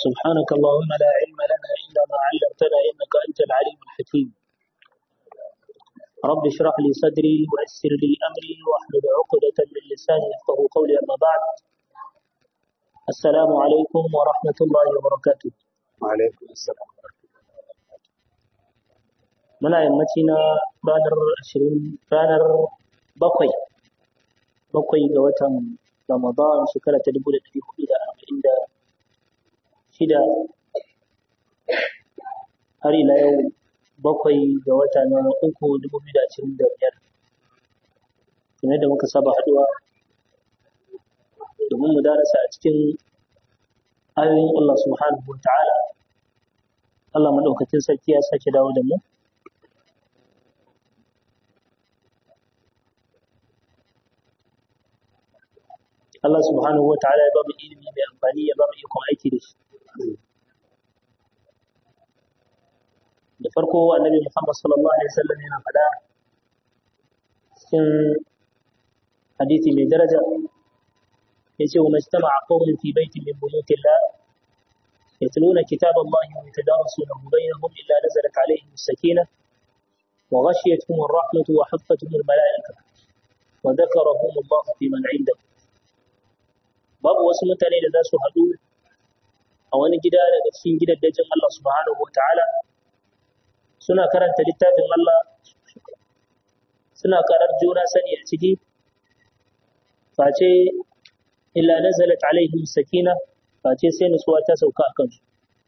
سبحانك اللهم لا علم لنا إلا ما علمتنا إنك أنت العليم الحكيم رب اشرح لي صدري ويسر لي أمري واحلل عقدة من لساني يفقه قولي أما بعد السلام عليكم ورحمة الله وبركاته وعليكم السلام muna yammaci na ranar ashirin ranar bakwai bakwai ga watan ramadan shekara ta dubu da ɗari hudu da arba'in da shida har ila yau bakwai ga wata na uku dubu biyu da ashirin da biyar kamar da muka saba haɗuwa domin mu darasa a cikin ayoyin Allah subhanahu wa ta'ala Allah maɗaukacin sarki ya sake dawo da mu Allah subhanahu wa ta'ala ya ba mu ilimi mai amfani ya ba mu ikon aiki da shi. Da farko annabi Muhammad sallallahu alaihi wasallam yana faɗa cikin hadisi mai daraja yace wa majtama'a qaumun fi baitin min buyutillah yatluna kitaba Allah wa yatadarasunahu bainahum illa nazalat alaihim as-sakinah wa ghashiyatuhum ar-rahmatu wa haffatuhum al-mala'ikah wa dhakarahum Allah fi man 'indahu babu wasu mutane da za su haɗu a wani gida daga cikin gidajen Allah subhanahu wa ta'ala suna karanta littafin Allah suna karar juna sani a ciki face illa nazalat alaihim sakina face sai nutsuwa ta sauka a kansu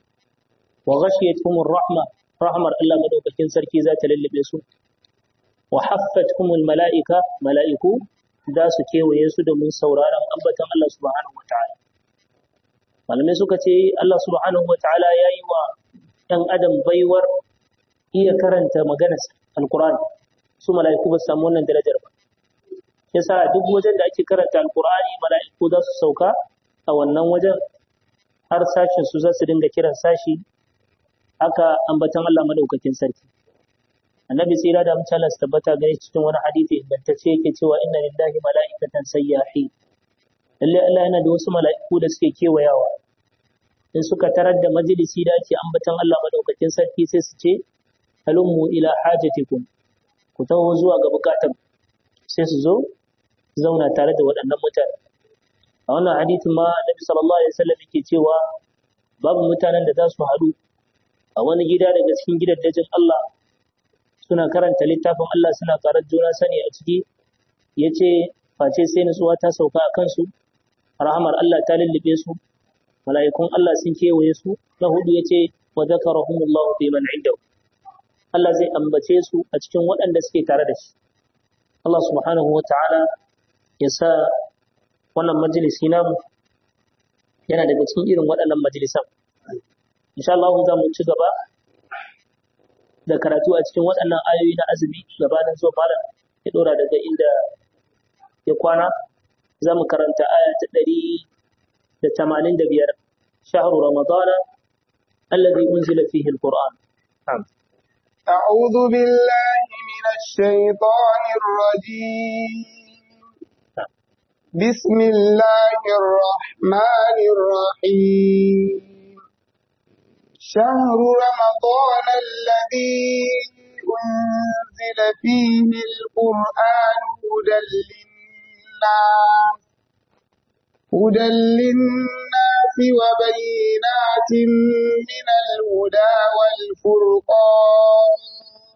wa ghashiyatuhum rahma rahmar Allah madaukakin sarki za ta lullube su wa haffatuhum mala'ika mala'iku za su kewaye su domin sauraron ambatan Allah subhanahu wa ta'ala. Malamai suka ce Allah subhanahu wa ta'ala ya yi wa ‘yan adam baiwar iya karanta maganar Alƙur'ani, su mala'iku ba su samu wannan darajar ba. Ya sa duk wajen da ake karanta Alƙur'ani mala'iku za su sauka a wannan wajen har sashin su za su dinga kiran sashi haka ambatan Allah madaukakin sarki. annabi tsira da mutala su tabbata gare cikin wani hadisi ingantacce yake cewa inna lillahi mala'ikatan sayyahi lalle Allah yana da wasu mala'iku da suke kewayawa in suka tarar da majalisi da ake ambatan Allah madaukakin sarki sai su ce halummu ila hajatikum ku taho zuwa ga bukatan sai su zo zauna tare da waɗannan mutane a wannan hadisin ma annabi sallallahu alaihi wasallam yake cewa babu mutanen da za su haɗu a wani gida daga cikin gidajen Allah suna karanta littafin Allah suna karar juna sani a ciki ya ce face sai nutsuwa ta sauka a kansu rahamar Allah ta lullube su mala'ikun Allah sun kewaye su na hudu ya ce wa zakarahumullahu fi man indahu Allah zai ambace su a cikin waɗanda suke tare da shi Allah subhanahu wa ta'ala ya sa wannan majalisi namu yana daga cikin irin waɗannan majalisan insha Allah za mu ci gaba da karatu a cikin waɗannan ayoyi na azumi gabanin zuwa malam ya ɗora daga inda ya kwana za mu karanta aya ta ɗari da tamanin da biyar shahru ramadana alladhi unzila fihi alquran أعوذ بالله من الشيطان الرجيم بسم الله الرحمن الرحيم شهر رمضان الذي أنزل فيه القرآن هدى للناس هدى للناس وبينات من الهدى والفرقان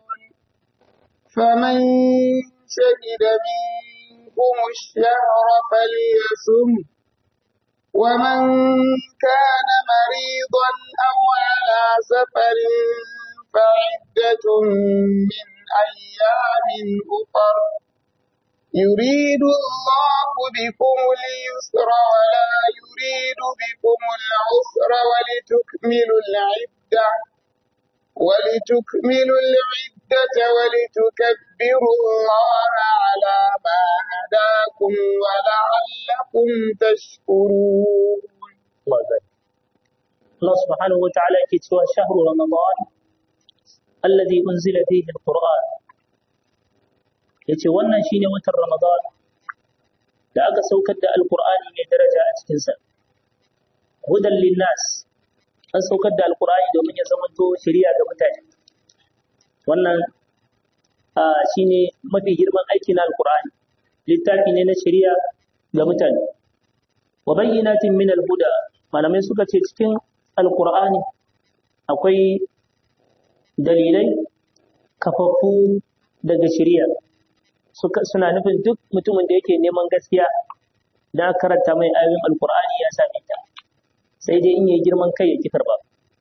فمن شهد منكم الشهر فليصم ومن كان مريضا أو على سفر فعدة من أيام أخر يريد الله بكم اليسر ولا يريد بكم العسر ولتكملوا العدة ولتكملوا العدة ولتكبروا الله على ما هداكم ولعلكم تشكرون الله ذلك الله سبحانه وتعالى كتوى شهر رمضان الذي أنزل فيه القرآن yace wannan shine watan Ramadan da aka saukar da Alƙur'ani mai daraja a cikinsa. Hudan linnas an saukar da alkur'ani domin ya zamanto shari'a ga mutane wannan shine mafi girman aiki na alkur'ani littafi ne na shari'a ga mutane wa bayyinatin min alhuda malamai suka ce cikin alkur'ani akwai dalilai kafaffu daga shari'a suna nufin duk mutumin da yake neman gaskiya da karanta mai ayoyin alkur'ani ya same ta sai dai in yi girman kai ya ki karba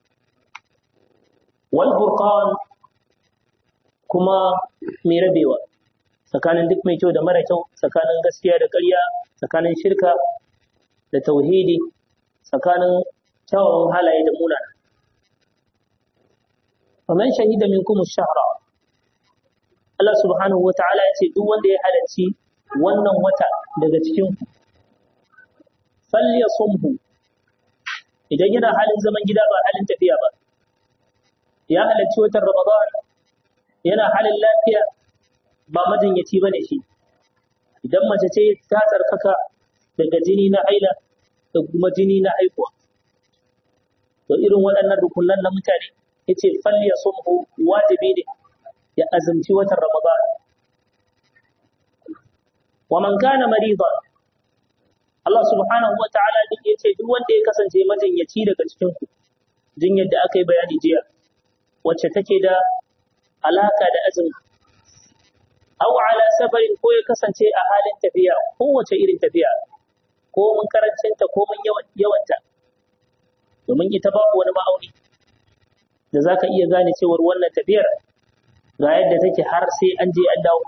wal furqan kuma mai rabewa tsakanin duk mai kyau da mara kyau tsakanin gaskiya da ƙarya tsakanin shirka da tauhidi tsakanin kyawawan halaye da munana faman shahida minkum ash-shahra Allah subhanahu wata'ala ya ce duk wanda ya halarci wannan wata daga cikin ku falyasumhu idan yana halin zaman gida ba halin tafiya ba ya halarci watan Ramadan yana halin lafiya ba majinyaci bane shi idan mace ce ta tsarkaka daga jini na haila da kuma jini na haihuwa to irin waɗannan rukunan na mutane yace falyasumhu wajibi ne ya azumci watan Ramadan wa man kana maridan Allah subhanahu wa ta'ala duk yace duk wanda ya kasance majinyaci daga cikin ku jinyar da aka yi bayani jiya wacce take da alaka da azumi aw ala safarin ko ya kasance a halin tafiya ko wace irin tafiya ko mun karancinta ko mun yawanta domin ita babu wani ma'auni da zaka iya gane cewar wannan tafiyar ga yadda take har sai an je an dawo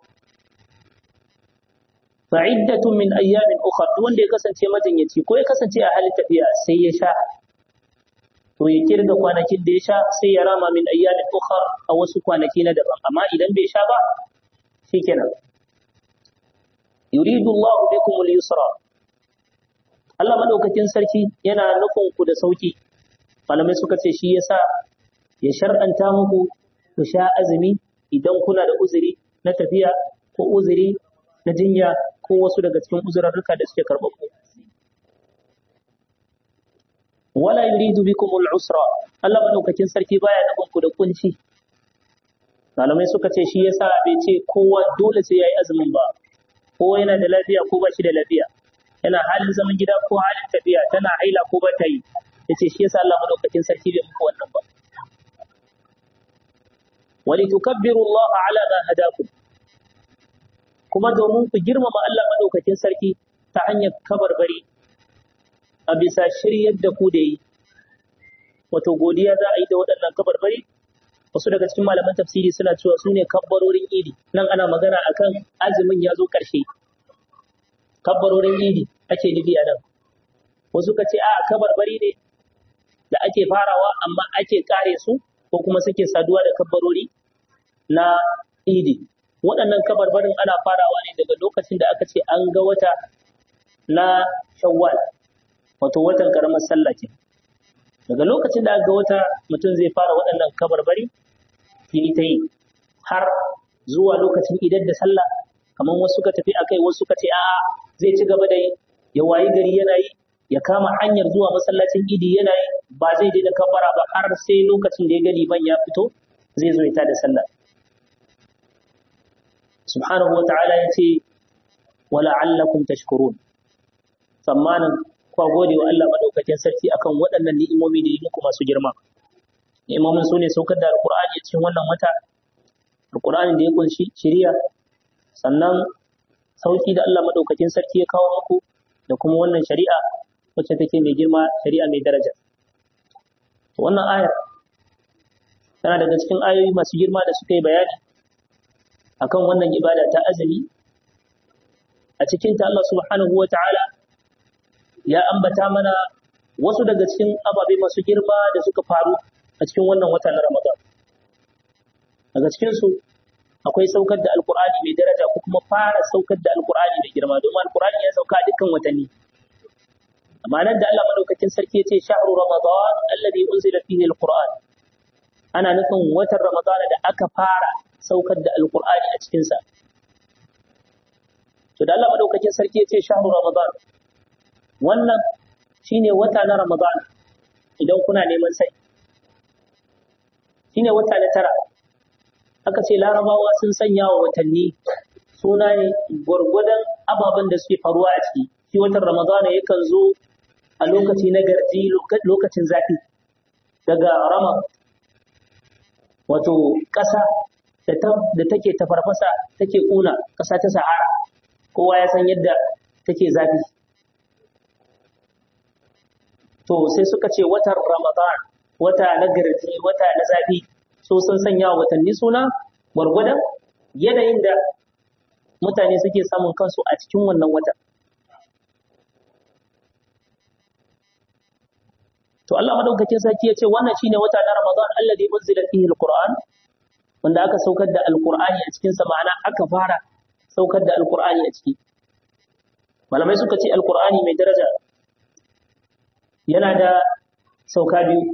fa'iddatun min ayyamin ukhra duk wanda ya kasance majinyaci ko ya kasance a halin tafiya sai ya sha to ya kirga kwanakin da ya sha sai ya rama min ayyamin ukhra a wasu kwanaki na daban amma idan bai sha ba shikenan yuridu Allah bikum al-yusra Allah madaukakin sarki yana nufin ku da sauki malamai suka ce shi yasa ya shar'anta muku ku sha azumi idan kuna da uzuri na tafiya ko uzuri na jinya ko wasu daga cikin uzurarruka da suke karɓar ku. Wala yuridu bikum al-usra Allah madaukakin sarki baya nufin ku da kunci. Malamai suka ce shi yasa bai ce kowa dole sai yayi azumin ba. Ko yana da lafiya ko ba shi da lafiya. Yana halin zaman gida ko halin tafiya tana haila ko ba ta yi. Yace shi yasa Allah madaukakin sarki bai muku wannan ba. ولتكبروا الله على ما هداكم kuma domin ku girmama Allah madaukakin sarki ta hanyar kabarbari a bisa shiryar da ku da yi wato godiya za a yi da waɗannan kabarbari wasu daga cikin malaman tafsiri suna cewa su ne kabbarorin idi nan ana magana akan azumin ya zo ƙarshe kabbarorin idi ake nufi a nan wasu ka ce a kabarbari ne da ake farawa amma ake kare su ko kuma suke saduwa da kabbarori na idi waɗannan kabarbarin ana farawa ne daga lokacin da aka ce an ga wata na shawwal wato watan karamar sallah ke daga lokacin da aka ga wata mutum zai fara waɗannan kabarbari yi ta yi har zuwa lokacin idan da sallah kamar wasu suka tafi akai wasu suka ce a'a zai ci gaba da yi ya wayi gari yana yi ya kama hanyar zuwa masallacin idi yana yi ba zai daina kabbara ba har sai lokacin da ya gani ban ya fito zai zo ya da sallah subhanahu wata'ala ya ce wala allakum tashkurun tsammanin kwa gode wa Allah madaukakin sarki akan waɗannan ni'imomi da yi muku masu girma ni'imomin su ne saukar da alqur'ani cikin wannan wata alqur'ani da ya kunshi shiriya sannan sauki da Allah madaukakin sarki ya kawo muku da kuma wannan shari'a wacce take mai girma shari'a mai daraja wannan ayar tana daga cikin ayoyi masu girma da suka yi bayani akan wannan ibada ta azumi a cikin ta Allah subhanahu wa ta'ala ya ambata mana wasu daga cikin ababe masu girma da suka faru a cikin wannan wata na Ramadan daga cikin su akwai saukar da alkur'ani mai daraja ko kuma fara saukar da alkur'ani mai girma domin alkur'ani ya sauka dukkan watanni amma nan da Allah madaukakin sarki ya ce shahru ramadan alladhi unzila fihi alquran ana nufin watan ramadan da aka fara saukar da alqur'ani a cikin sa to da Allah madaukakin sarki ya ce shahru ramadan wannan shine wata na ramadan idan kuna neman sai shine wata na tara aka ce larabawa sun sanya wa watanni suna ne gwargwadon ababen da suke faruwa a ciki shi watan ramadana yakan zo a lokaci na garji lokacin zafi daga rama wato ƙasa da take tafarfasa take ƙuna ƙasa ta sahara kowa ya san yadda take zafi to sai suka ce watan ramadan wata na garji wata na zafi so sun sanya wa watanni suna gwargwadon yanayin da mutane suke samun kansu a cikin wannan wata to Allah madaukakin sarki ya ce wannan shine wata na ramadan alladhi unzila fihi alquran wanda aka saukar da alqur'ani a cikin sa ma'ana aka fara saukar da alqur'ani a ciki malamai suka ce alqur'ani mai daraja yana da sauka biyu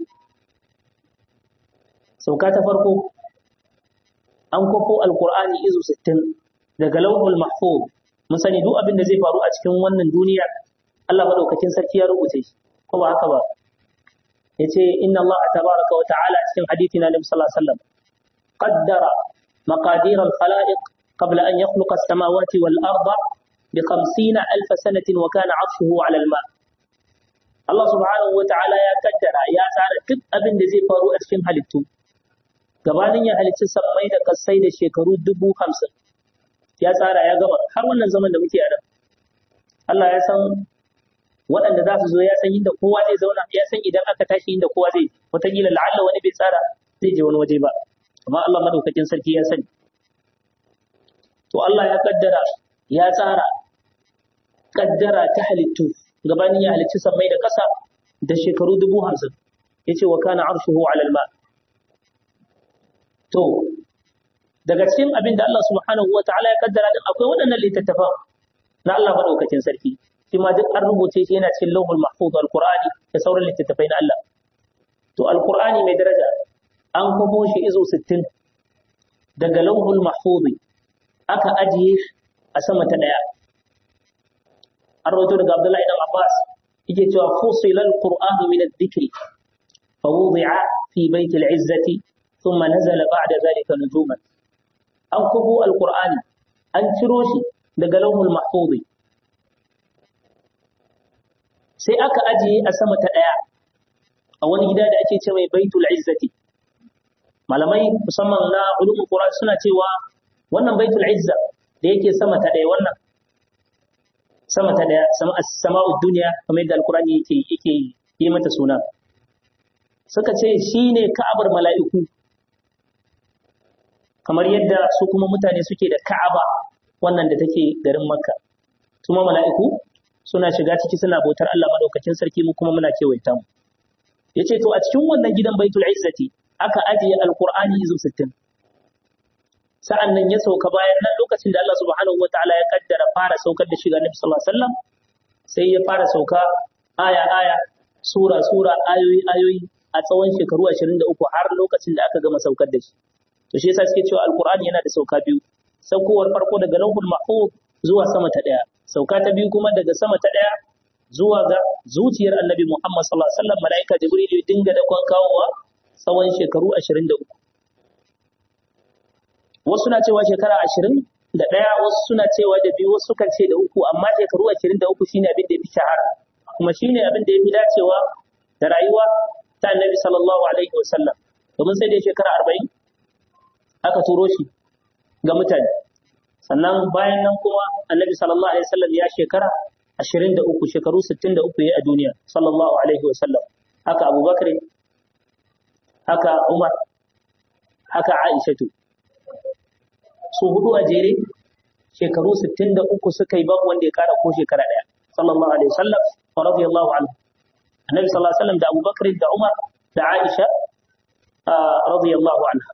sauka ta farko an kwafo alkur'ani izu 60 daga lauhul mahfuz mun sani duk abin da zai faru a cikin wannan duniya Allah madaukakin sarki ya rubuce shi ko ba haka ba yace inna Allah tabaraka wa ta'ala cikin hadisi na Nabi sallallahu alaihi wasallam qaddara maqadir al-khalaiq qabla an yakhluqa as-samawati wal arda bi 50 alf sanatin wa kana 'arshuhu 'ala al-ma' Allah subhanahu wa ta'ala ya kaddara ya tsara duk abin da zai faru a cikin halittu gabanin ya halicci sammai da kasai da shekaru dubu hamsin ya tsara ya gaba har wannan zaman da muke a nan Allah ya san waɗanda za su zo ya san inda kowa zai zauna ya san idan aka tashi inda kowa zai wataƙila la'alla wani bai tsara zai je wani waje ba amma Allah madaukakin sarki ya sani to Allah ya kaddara ya tsara kaddara ta halittu gabanin ya halicci sammai da ƙasa da shekaru dubu hamsin ya ce wa kana arshuhu alal ma to daga cikin abin da Allah subhanahu wa ta'ala ya kaddara din akwai waɗannan littattafan na Allah madaukakin sarki shi ma duk an rubuce shi yana cikin lauhul mahfuz alqur'ani da sauran littattafai na Allah to alqur'ani mai daraja an kwabo shi izo 60 daga lauhul mahfuz aka ajiye a sama ta daya an rawaito daga Abdullahi dan Abbas yake cewa fusila alqur'anu min adh-dhikri fa wudi'a fi bayt al-'izzati thumma nazala ba'da dhalika nujuman an kubo alqur'ani an ciro shi daga lauhul mahfuz sai aka ajiye a sama ta daya a wani gida da ake ce mai baitul izzati malamai musamman na ulumul qur'an suna cewa wannan baitul izza da yake sama ta daya wannan sama ta daya sama as-sama'ud dunya kamar yadda alqur'ani yake yake yi mata suna suka ce shine ka'abar mala'iku kamar yadda su kuma mutane suke da ka'aba wannan da take garin makka kuma mala'iku suna shiga ciki suna bautar Allah madaukakin sarki mu kuma muna kewaita mu yace to a cikin wannan gidan baitul izzati aka ajiye alqur'ani izu 60 sa'an nan ya sauka bayan nan lokacin da Allah subhanahu wataala ya kaddara fara saukar da shiga Nabi sallallahu alaihi wasallam sai ya fara sauka aya aya sura sura ayoyi ayoyi a tsawon shekaru 23 har lokacin da aka gama saukar da shi to shi yasa suke cewa alqur'ani yana da sauka biyu saukowar farko daga lauhul mahfuz zuwa sama ta daya sauka ta biyu kuma daga sama ta daya zuwa ga zuciyar annabi Muhammad sallallahu alaihi wasallam malaika jibril ya dinga da kwan kawowa tsawon shekaru 23 wasu na cewa shekara 20 da daya wasu suna cewa da biyu wasu sukan ce da uku amma shekaru 23 shine abin da ya fi shahara kuma shine abin da ya fi dacewa da rayuwa ta annabi sallallahu alaihi wasallam domin sai da shekara 40 aka turo shi ga mutane sannan bayan nan kuma annabi sallallahu alaihi wasallam ya shekara 23 shekaru 63 ya a duniya sallallahu alaihi wasallam haka abubakar haka umar haka aishatu su hudu a jere shekaru 63 suka yi babu wanda ya kara ko shekara daya sallallahu alaihi wasallam wa radiyallahu anhu annabi sallallahu alaihi wasallam da abubakar da umar da aisha radiyallahu anha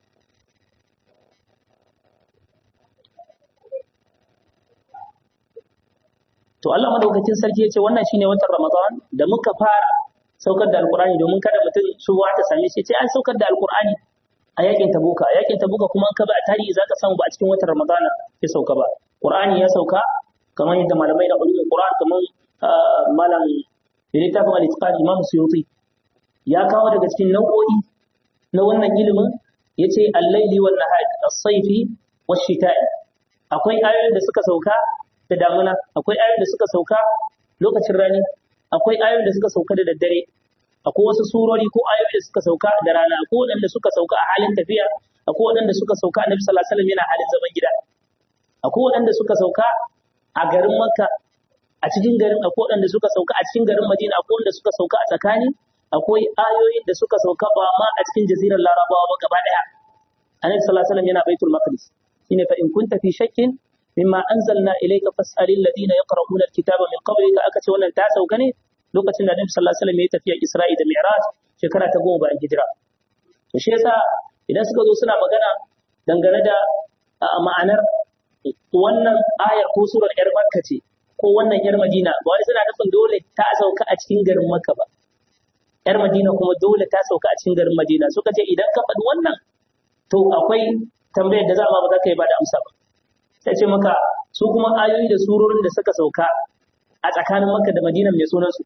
To Allah madaukakin sarki ya ce wannan shine watan Ramadan da muka fara saukar da Alkur'ani domin kada mutum shuwa ta same shi sai an saukar da Alkur'ani a yakin Tabuka. A yakin Tabuka kuma ka ba a tarihi zaka samu ba a cikin watan Ramadan ya sauka ba. Qur'ani ya sauka kamar yadda malamai da ulumul Qur'an kamar malam littafin al-Itqan Imam Suyuti ya kawo daga cikin nau'o'i na wannan ilimin yace al-laili wan nahari as-sayfi wash-shita'i akwai ayoyin da suka sauka da damuna akwai ayoyin da suka sauka lokacin rani akwai ayoyin da suka sauka da daddare akwai wasu surori ko ayoyi da suka sauka da rana akwai waɗanda suka sauka a halin tafiya akwai waɗanda suka sauka annabi sallallahu alaihi wasallam yana halin zaman gida akwai waɗanda suka sauka a garin makka a cikin garin akwai waɗanda suka sauka a cikin garin madina akwai waɗanda suka sauka a tsakani akwai ayoyin da suka sauka ba ma a cikin jazirar larabawa ba gaba ɗaya annabi sallallahu alaihi wasallam yana baitul maqdis shine fa in kunta fi shakkin mimma anzalna ilayka fas'alil ladina yaqra'una alkitaba min qablika aka ce wannan ta sauka ne lokacin da Annabi sallallahu alaihi wasallam ya tafiya Isra'i da Mi'raj shekara ta goma bayan hijira to shi yasa idan suka zo suna magana dangane da ma'anar wannan ayar ko surar yar Makka ce ko wannan yar Madina ba wani suna nufin dole ta sauka a cikin garin Makka ba yar Madina kuma dole ta sauka a cikin garin Madina suka ce idan ka faɗi wannan to akwai tambayar da za ma ba za ka yi ba da amsa ba ta ce maka su kuma ayoyi da surorin da suka sauka a tsakanin Makka da Madina mai sunansu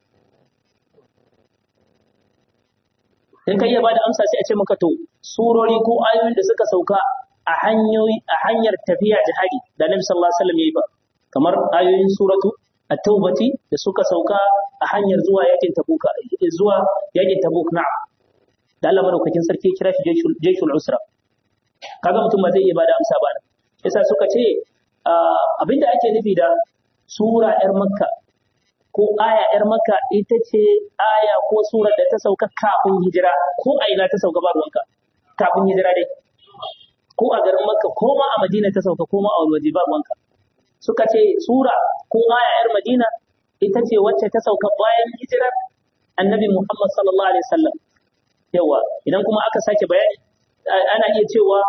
in ka iya ba da amsa sai a ce maka to surori ko ayoyin da suka sauka a hanyoyi a hanyar tafiya jihadi da Nabi sallallahu alaihi wasallam yayi ba kamar ayoyin suratu at-taubati da suka sauka a hanyar zuwa yakin tabuka zuwa yakin tabuk na'am da Allah madaukakin sarki kira shi jayshul usra kaga mutum ba zai iya bada amsa ba yasa suka ce abinda ake nufi da sura yar makka ko aya yar makka ita ce aya ko surar da ta sauka kafin hijira ko a ina ta sauka ba ruwanka kafin hijira dai ko a garin makka ko ma a madina ta sauka ko ma a wani waje ba ruwanka suka ce sura ko aya yar madina ita ce wacce ta sauka bayan hijirar annabi muhammad sallallahu alaihi wasallam yawa idan kuma aka sake bayani ana iya cewa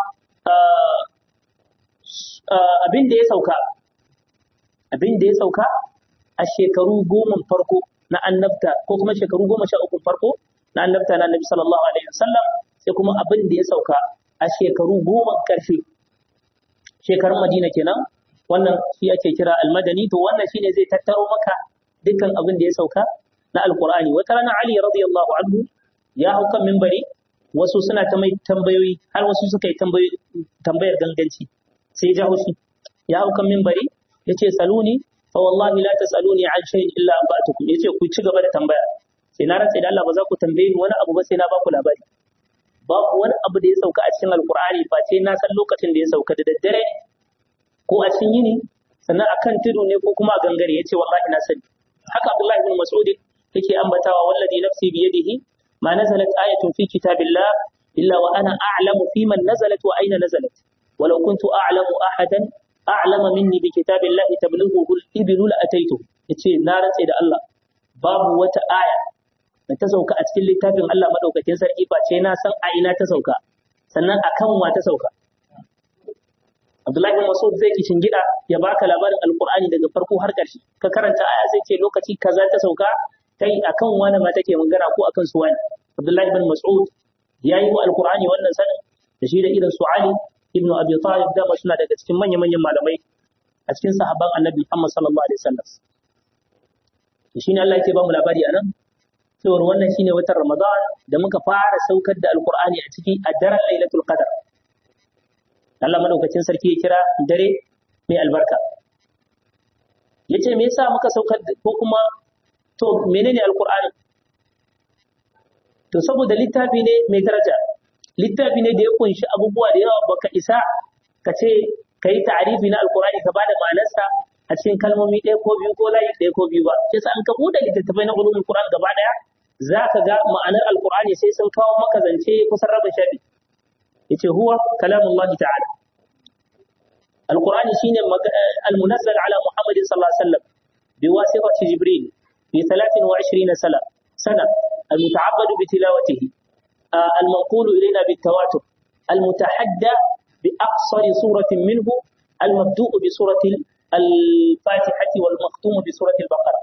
abin da ya sauka abin da ya sauka a shekaru goma farko na annabta ko kuma shekaru goma sha uku farko na annabta na annabi sallallahu alaihi wasallam sai kuma abin da ya sauka a shekaru goma karshe shekarun madina kenan wannan shi ake kira almadani to wannan shine zai tattaro maka dukkan abin da ya sauka na alqur'ani wata rana ali radiyallahu anhu ya hau kan minbari wasu suna ta mai tambayoyi har wasu suka yi tambayar ganganci sai ya haushi ya hau kan minbari ya ce saluni fa wallahi la tasaluni an shay'in illa an ba'tukum yace ku ci gaba da tambaya sai na rantsa da Allah ba za ku tambaye ni wani abu ba sai na ba ku labari babu wani abu da ya sauka a cikin alqur'ani ba ce na san lokacin da ya sauka da daddare ko a cikin yini sannan akan tudu ne ko kuma a gangare yace wallahi na sani haka Abdullahi ibn Mas'ud yake ambatawa wallazi nafsi bi yadihi ما نزلت آية في كتاب الله إلا وأنا أعلم في من نزلت وأين نزلت ولو كنت أعلم أحدا أعلم مني بكتاب الله تبلغه الإبل لأتيته yace na rantse da Allah babu wata aya da ta sauka a cikin littafin Allah madaukakin sarki ba ce na san a ina ta sauka sannan akan wa ta sauka Abdullahi bin Mas'ud zai ki gida ya baka labarin Alqur'ani daga farko har ƙarshe ka karanta aya zai ce lokaci kaza ta sauka kai akan wani ma take magana ko akan su wani Abdullahi ibn Mas'ud ya yi wa Alkur'ani wannan sanin da shi da irin su Ali ibn Abi Talib da suna daga cikin manya-manyan malamai a cikin sahabban Annabi Muhammad sallallahu alaihi wasallam shi ne Allah yake ba mu labari anan cewar wannan shine watan Ramadan da muka fara saukar da Alkur'ani a ciki a daren Lailatul Qadr Allah madaukakin sarki ya kira dare mai albarka yace me yasa muka saukar ko kuma to menene alkur'ani to saboda littafi ne mai daraja littafi ne da ya kunshi abubuwa da yawa baka isa ka ce ka yi ta'arifi na alkur'ani ka bada ma'anarsa a cikin kalmomi ɗaya ko biyu ko layi ɗaya ko biyu ba sai an ka buɗe littattafai na ulumul qur'an gaba ɗaya za ka ga ma'anar alkur'ani sai sun kawo maka zance kusan rabin shafi yace huwa kalamullahi ta'ala alkur'ani shine al-munazzal ala muhammadin sallallahu alaihi wasallam biwasitati jibril في 23 سنة سنة المتعبد بتلاوته آه المنقول إلينا بالتواتر المتحدى بأقصر سورة منه المبدوء بسورة الفاتحة والمختوم بسورة البقرة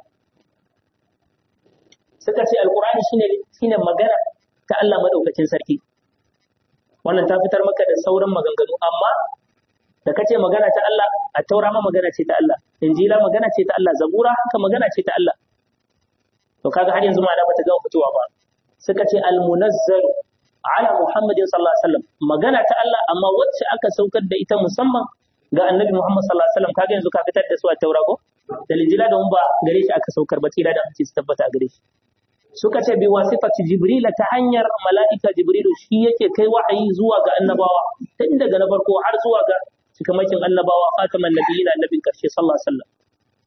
سكتي القرآن شين شين مجانا كألا مدوكة سركي wannan ta fitar maka da sauran maganganu amma da kace magana ta Allah a taura ma magana ce ta Allah injila magana ce ta Allah zabura haka magana ce ta Allah to kaga har yanzu ma'ana bata gama fitowa ba suka ce al-munazzal ala Muhammadin sallallahu alaihi wasallam magana ta Allah amma wacce aka saukar da ita musamman ga Annabi Muhammad sallallahu alaihi wasallam kaga yanzu ka fitar da su a Taura ko da Injila da mun ba gare shi aka saukar ba tsira da ake su tabbata a gare shi suka ce bi wasifati Jibril ta hanyar mala'ika Jibrilu shi yake kai wahayi zuwa ga annabawa tun daga na farko har zuwa ga cikamakin annabawa khataman nabiyina annabin karshe sallallahu alaihi wasallam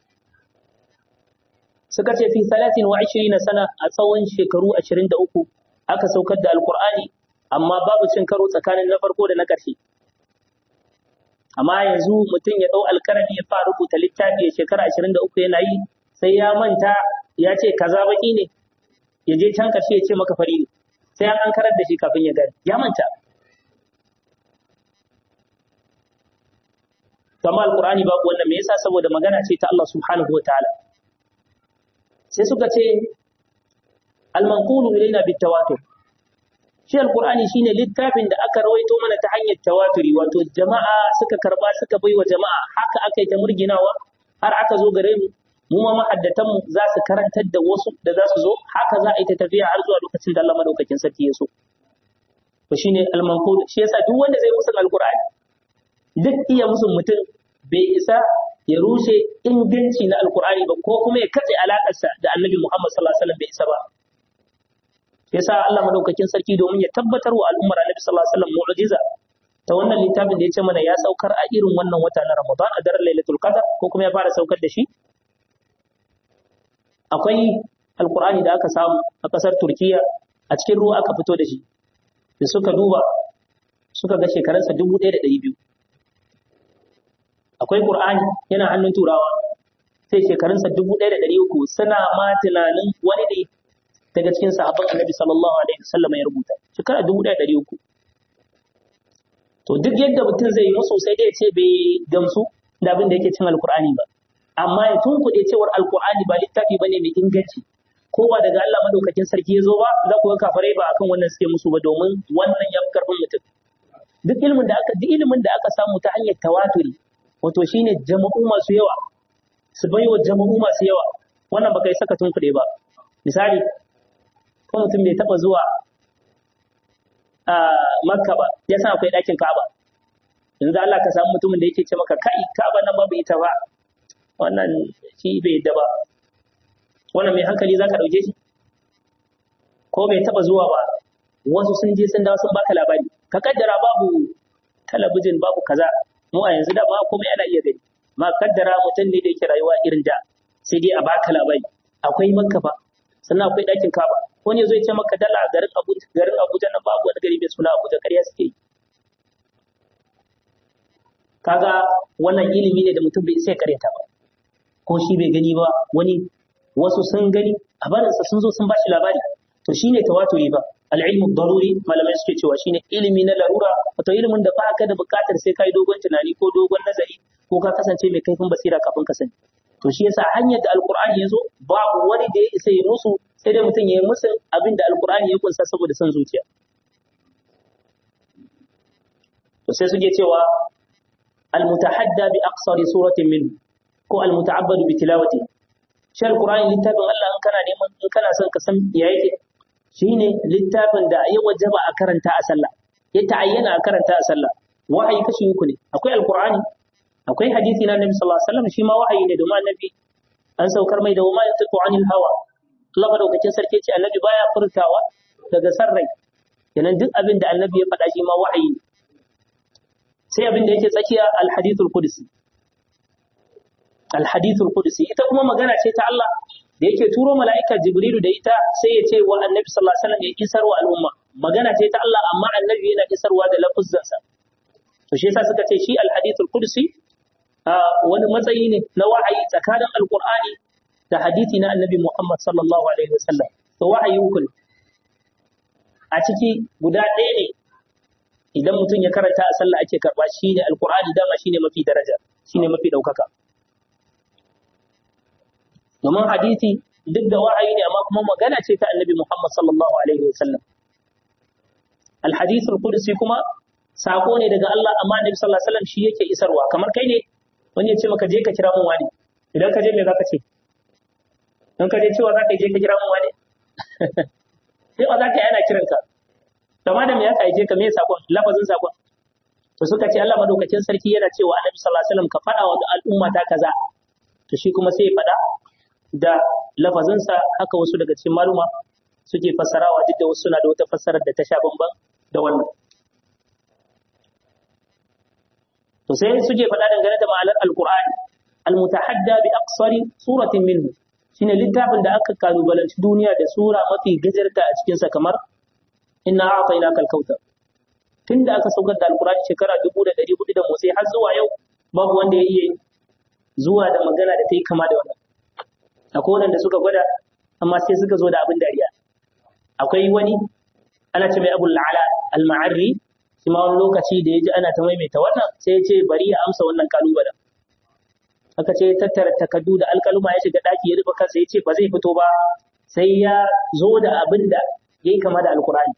suka ce fi 23 sana a tsawon shekaru 23 aka saukar da alkur'ani amma babu cin karo tsakanin na farko da na ƙarshe amma yanzu mutum ya ɗau alkarami ya fara rubuta littafi ya shekara 23 yana yi sai ya manta ya ce kaza baki ne ya je can ƙarshe ya ce maka fari ne sai an an karar da shi kafin ya gani ya manta kama alkur'ani babu wannan me yasa saboda magana ce ta Allah subhanahu wa ta'ala sai suka ce al-manqulu ilaina bitawatur shi alqur'ani shine littafin da aka rawaito mana ta hanyar tawaturi wato jama'a suka karba suka baiwa jama'a haka aka yi ta murginawa har aka zo gare mu mu ma mahaddatan mu za su karantar da wasu da za su zo haka za a yi ta tafiya har zuwa lokacin da Allah madaukakin sarki ya so to shine al-manqul shi yasa duk wanda zai musu alqur'ani duk iya musu mutum bai isa ya rushe inganci na alqur'ani ba ko kuma ya katse alakarsa da annabi Muhammad sallallahu alaihi wasallam bai isa ba yasa Allah madaukakin sarki domin ya tabbatar wa al'ummar Annabi sallallahu alaihi wasallam mu'jiza ta wannan littafin da ya ce mana ya saukar a irin wannan wata na Ramadan a daren Lailatul Qadr ko kuma ya fara saukar da shi akwai alqur'ani da aka samu a kasar Turkiya a cikin ruwa aka fito da shi da suka duba suka ga shekarunsa dubu ɗaya da ɗari biyu akwai qur'ani yana hannun turawa sai shekarunsa dubu ɗaya da ɗari uku suna ma tunanin wani ne daga cikin sahabban annabi sallallahu alaihi wasallam ya rubuta shekara dubu ɗaya ɗari uku to duk yadda mutum zai yi musu sai dai ya ce bai gamsu da abin da yake cin alkur'ani ba amma ya tunkuɗe cewar alkur'ani ba littafi bane mai inganci ko ba daga Allah madaukakin sarki ya zo ba za ku ga kafarai ba akan wannan suke musu ba domin wannan ya fi karfin mutum duk ilimin da aka duk ilimin da aka samu ta hanyar tawaturi wato shine jama'u masu yawa su baiwa jama'u masu yawa wannan baka yi saka tunkuɗe ba misali ko mutum bai taɓa zuwa a makka ba ya san akwai ɗakin ka'aba yanzu Allah ka samu mutumin da yake ce maka kai ka'aba nan babu ita ba wannan shi bai yadda ba wannan mai hankali za ka ɗauke shi ko bai taɓa zuwa ba wasu sun je sun dawo sun baka labari ka kaddara babu talabijin babu kaza mu a yanzu da ma komai ana iya gani ma kaddara mutum ne da yake rayuwa irin da sai dai a baka labari akwai makka ba sannan akwai ɗakin kaba wani zai ce maka dala garin abuja garin abuja nan babu wani gari mai suna abuja ƙarya suke yi kaga wannan ilimi ne da mutum bai sai karyata ba ko shi bai gani ba wani wasu sun gani a barinsa sun zo sun bashi labari to shine tawaturi ba al-ilmu daruri malamai suke cewa shine ilimi na larura wato ilimin da ba ka da buƙatar sai kai dogon tunani ko dogon nazari ko ka kasance mai kaifin basira kafin ka sani to shi yasa hanyar da alqur'ani ya zo babu wani da ya isa ya musu sai dai mutum ya yi musu abin da alqur'ani ya kunsa saboda son zuciya to sai suke cewa المتحدى بأقصر سورة منه ko almuta'abbadu bi tilawati shi alqur'ani littafin Allah in kana neman in kana son ka san ya yake shine littafin da ya wajaba a karanta a sallah ya ta'ayyana a karanta a sallah wahayi kashi uku ne akwai alqur'ani akwai hadisi na annabi sallallahu alaihi wasallam shi ma wahayi ne domin annabi an saukar mai da wama yantiqu anil hawa Allah madaukakin sarki ce annabi baya furtawa daga sarrai kenan duk abin da annabi ya faɗa shi ma wahayi ne sai abin da yake tsakiya alhadithul qudsi alhadithul qudsi ita kuma magana ce ta Allah da yake turo mala'ika jibrilu da ita sai ya ce wa annabi sallallahu alaihi wasallam ya isar wa al'umma magana ce ta Allah amma annabi yana isarwa da lafuzzansa to shi yasa suka ce shi alhadithul qudsi wani matsayi ne na wahayi tsakanin alqur'ani da hadisi na annabi Muhammad sallallahu alaihi wasallam to wahayi uku a ciki guda ɗaya ne idan mutum ya karanta a sallah ake karba shine alqur'ani dama shine mafi daraja shine mafi daukaka domin hadisi duk da wa'ayi ne amma kuma magana ce ta annabi Muhammad sallallahu alaihi wasallam alhadith alqudsi kuma sako ne daga Allah amma annabi sallallahu alaihi wasallam shi yake isarwa kamar kai ne wani ya ce maka je ka kira mun wani idan ka je me zaka ce in ka je cewa zaka je ka kira mun wani sai ba za ka yana kiranka kama da me ya aike ka me sakon lafazin sakon to suka ce Allah madaukakin sarki yana cewa Annabi sallallahu alaihi wasallam ka faɗa wa al'umma ta kaza to shi kuma sai ya faɗa da lafazinsa haka wasu daga cikin maluma suke fassarawa duk da wasu suna da wata fassarar da ta sha bamban da wannan to sai suke faɗa dangane da ma'anar alqur'ani almutahadda bi aqsari suratin minhu shine littafin da aka kalubalanci duniya da sura mafi gajarta a cikinsa kamar inna a'tainaka al-kautsar tunda aka saukar da alqur'ani shekara 1400 da motsi har zuwa yau babu wanda ya iya zuwa da magana da ta yi kama da wannan akwai wanda suka gwada amma sai suka zo da abin dariya akwai wani ana ce mai abul la'ala al-ma'arri shi ma wani lokaci da ya ji ana ta maimaita wannan sai ya ce bari ya amsa wannan kalubalen aka ce tattara takardu da alkaluma ya shiga daki ya rufe kansa ya ce ba zai fito ba sai ya zo da abin da ya yi kama da alkur'ani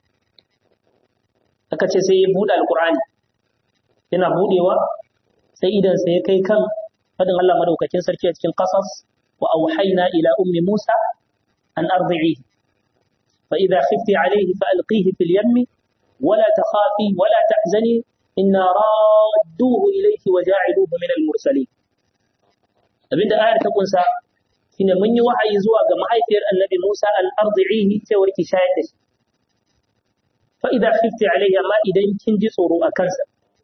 aka ce sai ya buɗe alkur'ani yana buɗewa sai idansa ya kai kan fadin Allah madaukakin sarki a cikin qasas wa auhayna ila ummi Musa an ardi'ihi fa idha khifti alayhi fa alqihi fil yammi ولا تخافي ولا تحزني إنا رادوه إليك وجاعلوه من المرسلين abinda ayar ta kunsa shine mun yi wahayi zuwa ga mahaifiyar annabi Musa al-ardi'ihi cewa ki shayar da shi fa idza khifti alayhi amma idan kin ji tsoro a kansa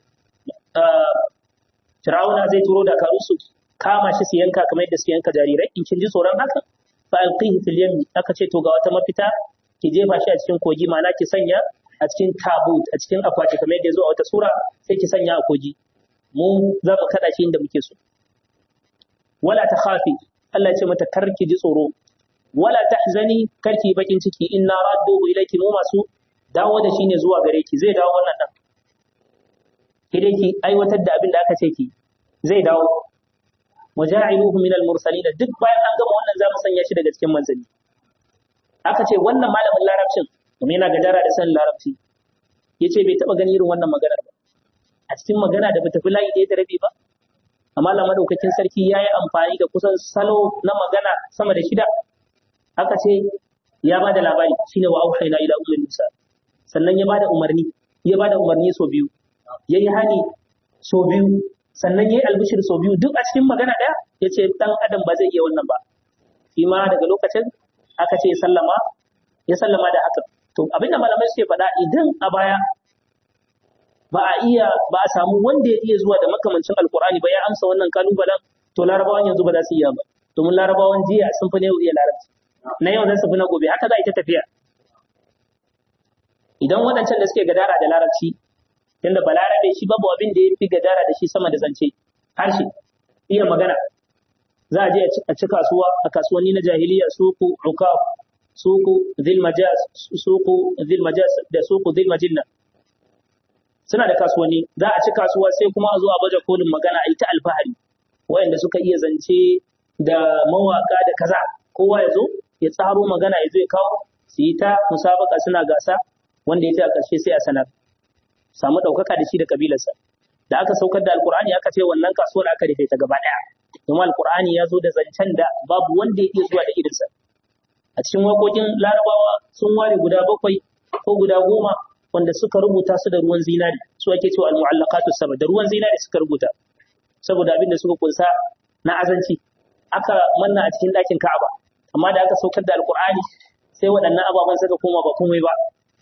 Fir'auna zai turo da karusu kama shi su yanka kamar yadda su yanka jarirai in kin ji tsoron haka fa alqihi fil yammi aka ce to ga wata mafita ki jefa shi a cikin kogi ma'ana ki sanya a cikin tabut a cikin akwati kamar yadda ya zo a wata sura sai ki sanya a kogi mu za mu kada shi inda muke so wala ta khafi Allah ya ce mata kar ki ji tsoro wala tahzani kar ki bakin ciki inna radduhu ilayki mu masu dawo da shi ne zuwa gare ki zai dawo wannan dan ki dai ki aiwatar da abin da aka ce ki zai dawo waja'iluhu min al-mursalin duk bayan an gama wannan za mu sanya shi daga cikin manzanni aka ce wannan malamin larabcin kuma yana gadara da san larabci yace bai taba gani irin wannan maganar ba a cikin magana da bata fi layi ɗaya da rabi ba amma Allah madaukakin sarki ya yi amfani da kusan salo na magana sama da shida aka ce ya bada labari shine wa auhayna ila ummi Musa sannan ya bada umarni ya bada umarni so biyu yayi hani so biyu sannan yayi albishir so biyu duk a cikin magana daya yace dan adam ba zai iya wannan ba shi ma daga lokacin aka ce sallama ya sallama da haka to abinda malamai suke faɗa idan a baya ba a iya ba a samu wanda ya iya zuwa da makamancin alkur'ani ba ya amsa wannan kalubalen to larabawan yanzu ba za su iya ba domin larabawan jiya sun fi na yau iya larabci na yau za su fi na gobe haka za a yi ta tafiya idan waɗancan da suke gadara da larabci tunda balarabe shi babu abin da ya fi gadara da shi sama da zance harshe iya magana za a je a ci kasuwa a kasuwanni na jahiliya suku ukaf suku zilmajaz suku zilmajaz da suku zilmajinna suna da kasuwanni za a ci kasuwa sai kuma a zo a baje kolin magana a yi ta alfahari wayanda suka iya zance da mawaka da kaza kowa ya zo ya tsaro magana ya zo ya kawo su yi ta musabaka suna gasa wanda ya ta ƙarshe sai a sanar samu ɗaukaka da shi da kabilarsa da aka saukar da alkur'ani aka ce wannan kasuwar aka rufe ta gaba ɗaya domin alkur'ani ya zo da zancen da babu wanda ya iya zuwa da irinsa a cikin waƙoƙin larabawa sun ware guda bakwai ko guda goma wanda suka rubuta su da ruwan zinari su ake cewa al-mu'allaqatu sab'a da ruwan zinari suka rubuta saboda abin da suka kunsa na azanci aka manna a cikin ɗakin Ka'aba amma da aka saukar da alkur'ani sai waɗannan ababen suka koma ba komai ba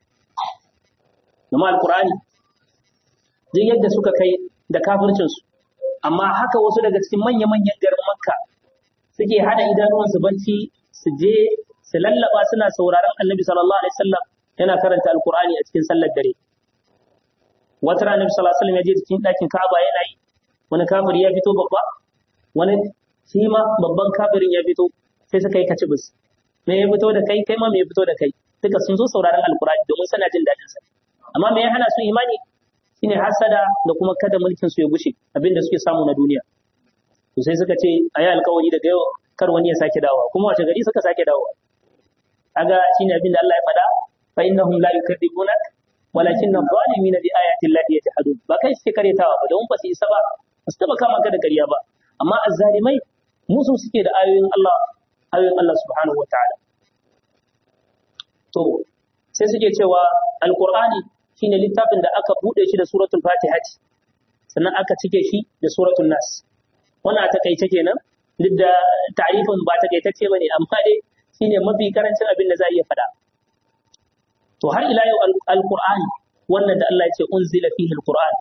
Zama alkur'ani duk yadda suka kai da kafircinsu amma haka wasu daga cikin manya-manyan garin makka suke hada idanuwansu banci su je su lallaba suna sauraron annabi sallallahu alaihi wasallam yana karanta alkur'ani a cikin sallar dare wata rana annabi sallallahu alaihi wasallam ya je cikin ɗakin ka'aba yana yi wani kafiri ya fito babba wani shi ma babban kafirin ya fito sai suka yi kacibis me ya fito da kai kai ma me ya fito da kai duka sun zo sauraron alkur'ani domin suna jin daɗin sa amma me ya hana su imani shine hasada da kuma kada mulkin su ya gushe abinda suke samu na duniya to sai suka ce ayi alkawari daga yau kar wani ya sake dawowa kuma wace gari suka sake dawowa kaga shine abinda Allah ya faɗa fa innahum la yukadzibunak walakinna zalimina bi ayati llahi yajhadun ba kai suke karetawa ba don ba su isa ba ba su taba kama ka da ƙarya ba amma azzalimai musu suke da ayoyin Allah ayoyin Allah subhanahu wataala to sai suke cewa alqur'ani shine littafin da aka bude shi da suratul fatiha sannan aka cike shi da suratul nas wannan a takaice kenan duk da ta'rifin ba takaitacce bane amma dai shine mafi karancin abin da za a iya faɗa to har ila yau alqur'ani wannan da Allah ya ce unzila fihi alqur'an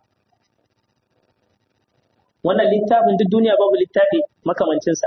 wannan littafin duk duniya babu littafi makamancinsa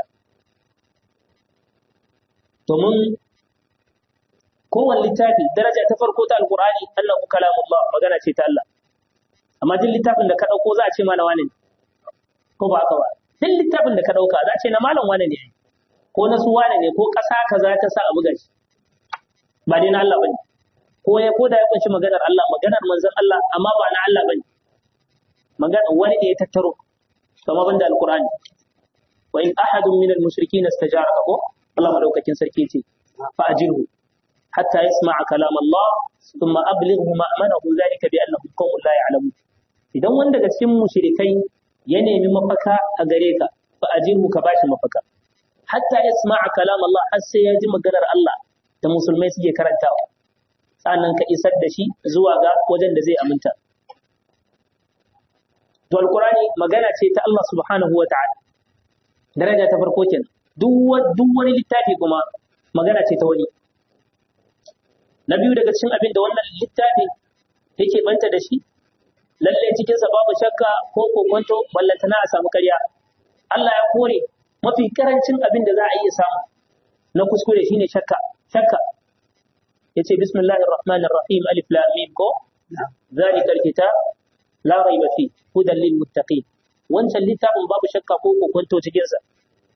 domin kowane littafi daraja ta farko ta alqur'ani annahu kalamullah magana ce ta Allah amma duk littafin da ka dauko za a ce mana wane ne ko ba haka ba duk littafin da ka dauka za a ce na malam wane ne ko na su wane ne ko ƙasa kaza ta sa a buga shi ba dai na Allah bane ko ya ko da ya kunshi maganar Allah maganar manzon Allah amma ba na Allah bane magana wani ne ya tattaro kama banda alqur'ani wa in ahadun minal mushrikeena istajaraka ko Allah madaukakin sarki ce fa ajirhu hatta yasma'a kalam Allah thumma ablighu ma'manahu zalika bi annahum qawmun la ya'lamun idan wanda daga cikin mushrikai ya nemi mafaka a gare ka fa ajirhu ka bashi mafaka hatta yasma'a kalam Allah har sai ya ji maganar Allah da musulmai suke karantawa sannan ka isar da shi zuwa ga wajen da zai aminta to alqurani magana ce ta Allah subhanahu wa ta'ala daraja ta farko kenan duk wani littafi kuma magana ce ta wani na biyu daga cikin abin da wannan littafi yake banta da shi lalle cikinsa babu shakka ko kokonto ballantana a samu karya Allah ya kore mafi karancin abin da za a iya samu na kuskure shine shakka shakka yace bismillahir rahmanir rahim alif lam mim ko zalika alkitab la raiba fi hudan lil muttaqin wancan littafin babu shakka ko kokonto cikin sa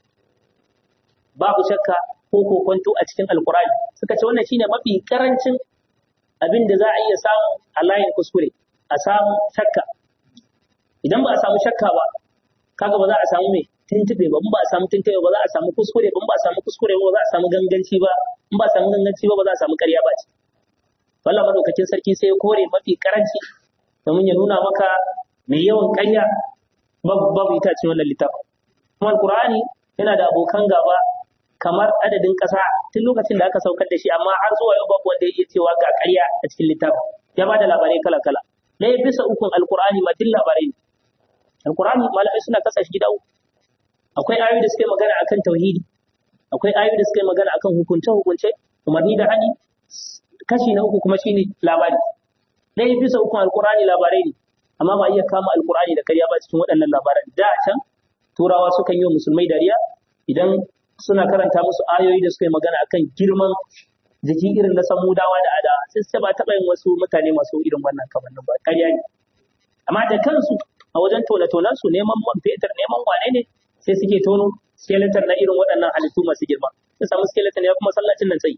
babu shakka ko kokonto a cikin alqur'ani suka ce wannan shine mafi karancin abin da za a iya samu a layin kuskure a samu shakka idan ba a samu shakka ba kaga ba za a samu mai tuntube ba ba a samu tuntube ba za a samu kuskure ba ba a samu kuskure ba za a samu ganganci ba in ba a samu ganganci ba ba za a samu ƙarya ba ce wallah madaukakin sarki sai ya kore mafi karanci domin ya nuna maka mai yawan ƙarya babu babu ita ce wannan littafin kuma alqur'ani yana da abokan gaba kamar adadin ƙasa tun lokacin da aka saukar da shi amma har zuwa yau babu wanda ya iya cewa ga ƙarya a cikin littafin ya ba da labarai kala kala ɗaya bisa ukun alqur'ani ma duk labarai ne alqur'ani malamai suna kasa shi gida uku akwai ayoyi da suke magana akan tauhidi akwai ayoyi da suke magana akan hukunce hukunce umarni da hani kashi na uku kuma shine labari ɗaya bisa ukun alqur'ani labarai ne amma ba iya kama alqur'ani da karya ba cikin waɗannan labaran da can turawa sukan yi wa musulmai dariya idan suna karanta musu ayoyi da suka yi magana akan girman jiki irin na samudawa da ada sai su ba taɓa yin wasu mutane masu irin wannan kamannin ba karya ne amma da kansu a wajen tone-tonen su neman man fetur neman wane ne sai suke tono skeleton na irin waɗannan halittu masu girma sai samu skeleton ya kuma sallacin nan tsayi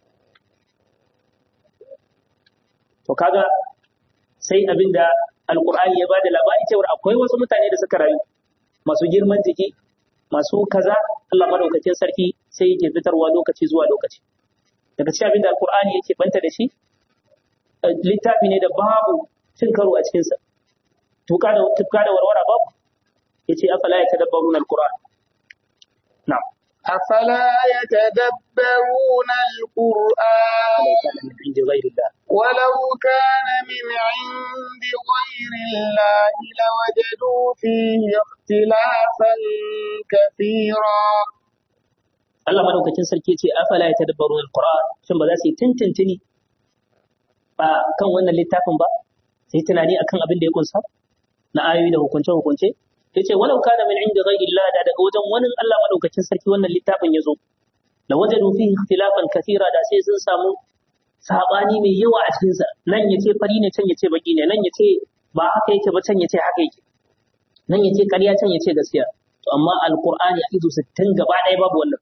to kaga sai abinda alkur'ani ya bada labari cewa akwai wasu mutane da suka rayu masu girman jiki masu kaza Allah madaukakin sarki sai yake fitarwa lokaci zuwa lokaci daga cikin abinda alkur'ani yake banta da shi littafi ne da babu cin karo a cikinsa tuka da tuka da warwara babu yace afala yatadabbaruna alquran na'am أفلا يتدبرون القرآن عند غير الله ولو كان من عند غير الله لوجدوا فيه اختلافا كثيرا Allah madaukakin sarki ce afala yatadabbaruna alquran shin ba za su yi tintintini ba kan wannan littafin ba sai tunani akan abin da ya kunsa na ayoyi da hukunce hukunce yace walau kana min inda ghairi Allah da daga wajen wani Allah madaukakin sarki wannan littafin ya zo la wajadu fihi ikhtilafan kathira da sai sun samu sabani mai yawa a cikin sa nan yace fari ne can yace baki ne nan yace ba haka yake ba can yace haka yake nan yace ƙarya can yace gaskiya to amma alqur'ani a izo 60 gaba ɗaya babu wannan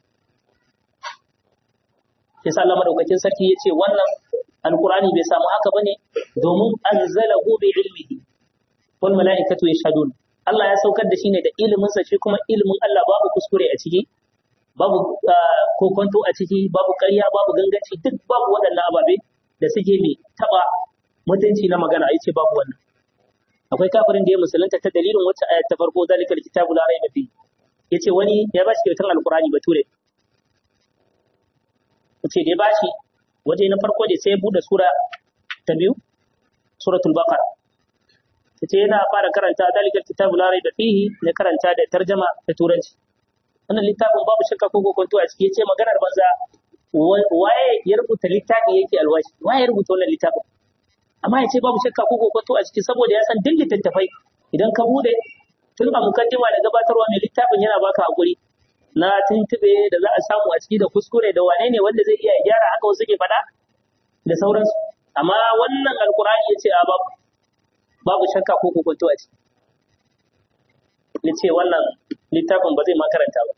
yasa Allah madaukakin sarki yace wannan alqur'ani bai samu haka bane domin anzalahu bi ilmihi wal mala'ikatu yashhadun Allah ya saukar da shi ne da iliminsa shi kuma ilimin Allah babu kuskure a ciki, babu kokonto a ciki, babu ƙarya, babu ganganci, duk babu waɗannan ababe da suke mai taɓa mutunci na magana, ya ce babu wannan. Akwai kafirin da ya musulunta ta dalilin wacce ayat ta farko zalikal kitabu la raiba fi. Ya ce wani ya ba shi kyautar alkurani bature. Ya ce da ya ba shi waje na farko da sai bude sura ta biyu suratul baqara sai yana fara karanta dalikal kitabu la raiba fihi ne karanta da tarjama da turanci wannan littafin babu shakka ko kokonto a ciki yace maganar banza waye ya rubuta littafi yake alwashi waye ya rubuta wannan littafin amma yace babu shakka ko kokonto a ciki saboda ya san duk littattafai idan ka bude tun a mukaddima da gabatarwa mai littafin yana baka hakuri na tuntube da za a samu a ciki da kuskure da wane ne wanda zai iya gyara haka wasu ke faɗa da sauransu amma wannan alkur'ani ya ce a babu babu shakka ko kokonto a ciki ya ce wannan littafin ba zai ma karanta ba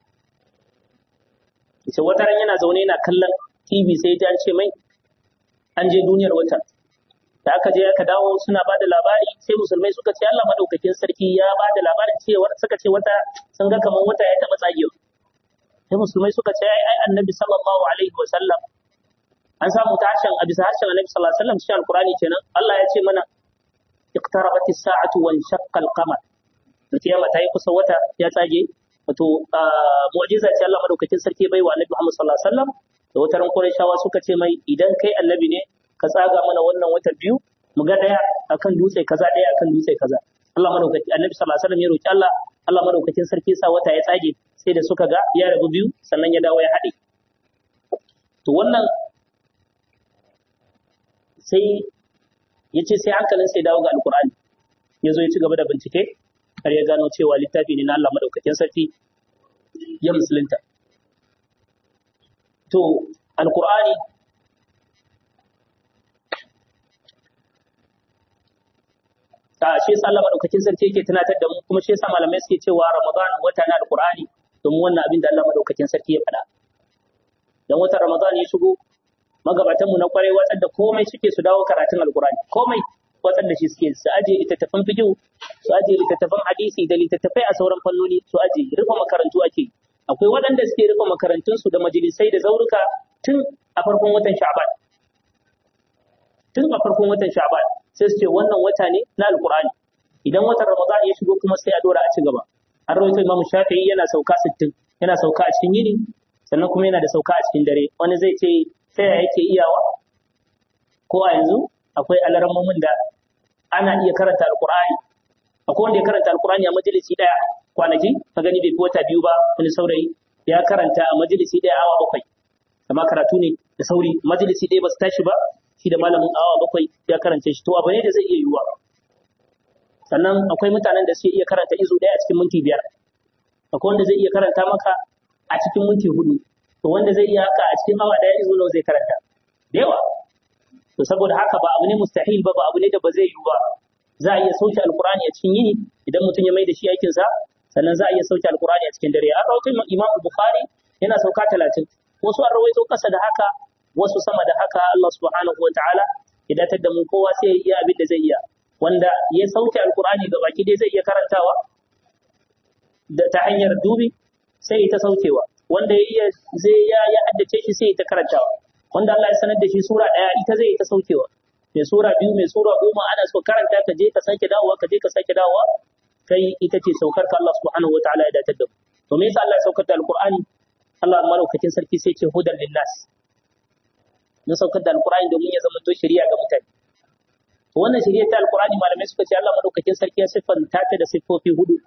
ya ce wata ran yana zaune yana kallon tv sai ya an ce mai an je duniyar wata da aka je aka dawo suna ba da labari sai musulmai suka ce Allah madaukakin sarki ya ba da labarin cewa suka ce wata sun ga kamar wata ya taba tsagewa sai musulmai suka ce ai ai annabi sallallahu alaihi wa sallam an samu ta harshen a bisa harshen annabi sallallahu alaihi wa sallam cikin alqur'ani kenan Allah ya ce mana iqtarabat as-sa'atu wa shaqqa al-qamar kiyama ta yi kusa wata ya tsage wato mu'jiza ce Allah madaukakin sarki bai wa annabi Muhammad sallallahu alaihi wa sallam da wata ran Qurayshawa suka ce mai idan kai annabi ne ka tsaga mana wannan wata biyu mu ga daya akan dutse kaza daya akan dutse kaza Allah madaukaki annabi sallallahu alaihi wasallam ya roki Allah Allah madaukakin sarki sa wata ya tsage sai da suka ga ya rabu biyu sannan ya dawo ya haɗe to wannan sai ya ce sai hankalin sai dawo ga alkur'ani ya zo ya ci gaba da bincike har ya gano cewa littafi ne na Allah madaukakin sarki ya musulunta to alkur'ani a shi yasa Allah madaukakin sarki yake tunatar da mu kuma shi yasa malamai suke cewa Ramadan wata na Alqur'ani domin wannan abin da Allah madaukakin sarki ya faɗa dan watan Ramadan ya shigo magabatan mu na kwarai watsar da komai suke su dawo karatun Alqur'ani komai watsar da shi suke su aje littattafan fiqh su aje littattafan hadisi da littattafai a sauran fannoni su aje rufe makarantu ake akwai waɗanda suke rufe makarantun su da majalisai da zauruka tun a farkon watan Sha'ban tun a farkon watan Sha'ban sai su ce wannan wata ne na alkur'ani idan watan ramadan ya shigo kuma sai a dora a ci gaba an rawaito imamu shafi'i yana sauka 60 yana sauka a cikin yini sannan kuma yana da sauka a cikin dare wani zai ce ta yaya yake iyawa ko a yanzu akwai alarammomin da ana iya karanta alkur'ani akwai wanda ya karanta alkur'ani a majalisi daya kwanaki ka gani bai fi wata biyu ba wani saurayi ya karanta a majalisi daya awa bakwai amma karatu ne da sauri majalisi ɗaya ba su tashi ba shi da malamin awa bakwai ya karanta shi to abu ne da zai iya yiwuwa sannan akwai mutanen da suke iya karanta izu ɗaya a cikin minti biyar akwai wanda zai iya karanta maka a cikin minti hudu to wanda zai iya haka a cikin awa ɗaya izu nawa zai karanta da yawa to saboda haka ba abu ne mustahil ba ba abu ne da ba zai yiwu ba za a iya sauke alkurani a cikin yini idan mutum ya mai da shi aikinsa sannan za a iya sauke alkurani a cikin dare an rawaito imam bukhari yana sauka talatin wasu an rawaito kasa da haka wasu sama da haka Allah subhanahu wa ta'ala ya datar da mu kowa sai ya iya abin da zai iya wanda ya sauke alkurani ga baki dai zai iya karantawa da ta hanyar dubi sai ya ta saukewa wanda ya iya zai ya ya haddace shi sai ya ta karantawa wanda Allah ya sanar da shi sura daya ita zai ta saukewa mai sura biyu mai sura goma ana so karanta ka je ka sake dawowa ka je ka sake dawowa kai ita ce saukar ka Allah subhanahu wa ta'ala ya datar da mu to me yasa Allah ya saukar da alkur'ani Allah malaukakin sarki sai ce hudan linnas na saukar da alkur'ani domin ya zama to shari'a ga mutane to wannan shari'a ta alkur'ani malamai suka ce Allah malaukakin sarki ya siffanta ta da siffofi hudu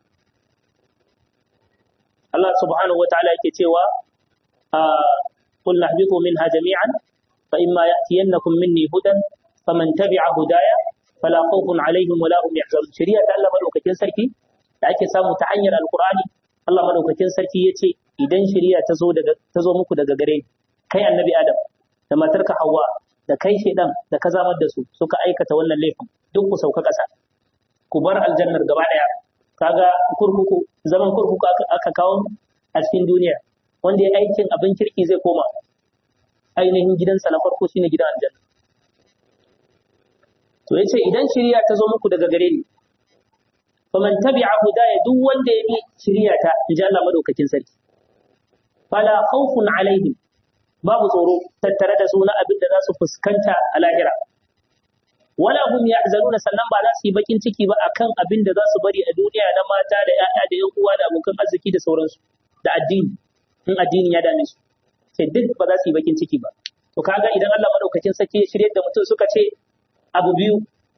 Allah subhanahu wataala yake cewa qul nahbitu minha jami'an fa imma ya'tiyannakum minni hudan faman tabi'a hudaya fala khawfun alaihim wala hum yahzanun shari'a ta Allah malaukakin sarki da ake samu ta hanyar alkur'ani Allah madaukakin sarki yace idan shari'a ta zo daga ta zo muku daga gare kai annabi Adam da matarka Hawwa da kai shedan da ka zamar da su suka aikata wannan laifin duk ku sauka ƙasa ku bar aljannar gaba daya kaga kurkuku zaman kurkuku aka kawo a cikin duniya wanda ya aikin abin kirki zai koma ainihin gidansa na farko shine gidan aljanna to yace idan shiriya ta zo muku daga gare ni faman tabi'a hudaya duk wanda ya bi shiriya ta inji Allah madaukakin sarki fala khawfun alaihim babu tsoro tattare da su na abin da za su fuskanta a lahira wala hum yahzanuna sannan ba za su yi bakin ciki ba akan abin da za su bari a duniya na mata da ƴaƴa da ƴan uwa da abokan arziki da sauransu da addini in addini ya dame su sai duk ba za su yi bakin ciki ba to kaga idan Allah madaukakin sarki ya shirye da mutum suka ce abu biyu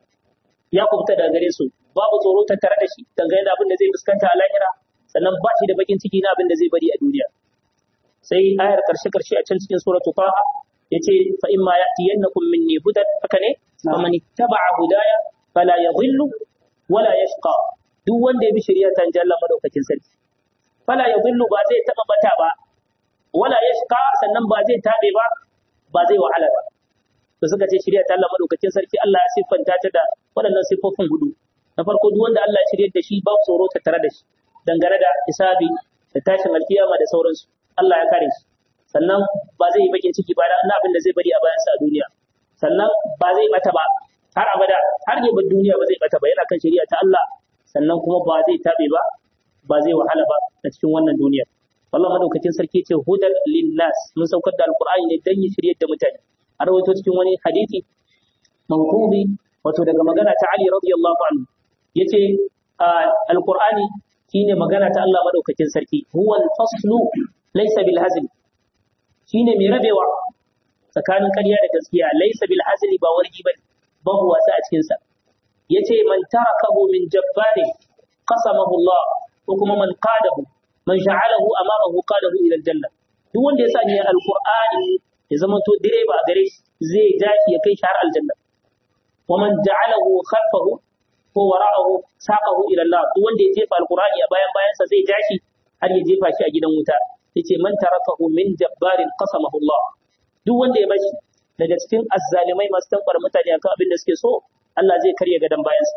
ya kubuta daga gare su babu tsoro tattare da shi dangane da abin da zai fuskanta a lahira sannan ba shi da bakin ciki na abin da zai bari a duniya sai ayar karshe karshe a can cikin suratul taha yace fa imma ya'tiyannakum minni hudan haka ne faman ittaba'a hudaya fala yadhillu wala yashqa duk wanda ya bi shari'a ta Allah madaukakin sarki fala yadhillu ba zai taba bata ba wala yashqa sannan ba zai tabe ba ba zai wahala ba to suka ce shari'a ta Allah madaukakin sarki Allah ya siffanta ta da waɗannan siffofin hudu na farko duk wanda Allah ya shirye da shi ba tsoro ta tare da shi dangane da hisabi da tashin alkiyama da sauransu Allah ya kare shi sannan ba zai yi bakin ciki ba na abin da zai bari a bayansa a duniya sannan ba zai bata ba har abada har ya bar duniya ba zai bata ba yana kan shari'a ta Allah sannan kuma ba zai tabe ba ba zai wahala ba a cikin wannan duniyar wallahi madaukakin sarki ce hudan linnas mun saukar da alqur'ani ne dan ya shiryar da mutane a rawaito cikin wani hadisi mawqubi wato daga magana ta Ali radiyallahu anhu yace alqur'ani shine magana ta Allah madaukakin sarki huwa al-faslu laysa bil hazl shine mai rabewa tsakanin ƙarya da gaskiya laysa bil hazli ba wargi bane babu wasa a cikin sa yace man tarakahu min jabbarin qasamahu Allah ko kuma man qadahu man sha'alahu amamahu qadahu ila aljanna duk wanda ya sanya alqur'ani ya zama to direba a gare shi zai dashi ya kai shi har aljanna wa man ja'alahu khalfahu ko wara'ahu saqahu ila Allah duk wanda ya jefa alqur'ani a bayan bayansa zai dashi har ya jefa shi a gidan wuta yace man tarakahu min jabbarin qasamahu Allah duk wanda ya bashi daga cikin azzalimai masu tankwar mutane akan abin da suke so Allah zai karya gadan bayansa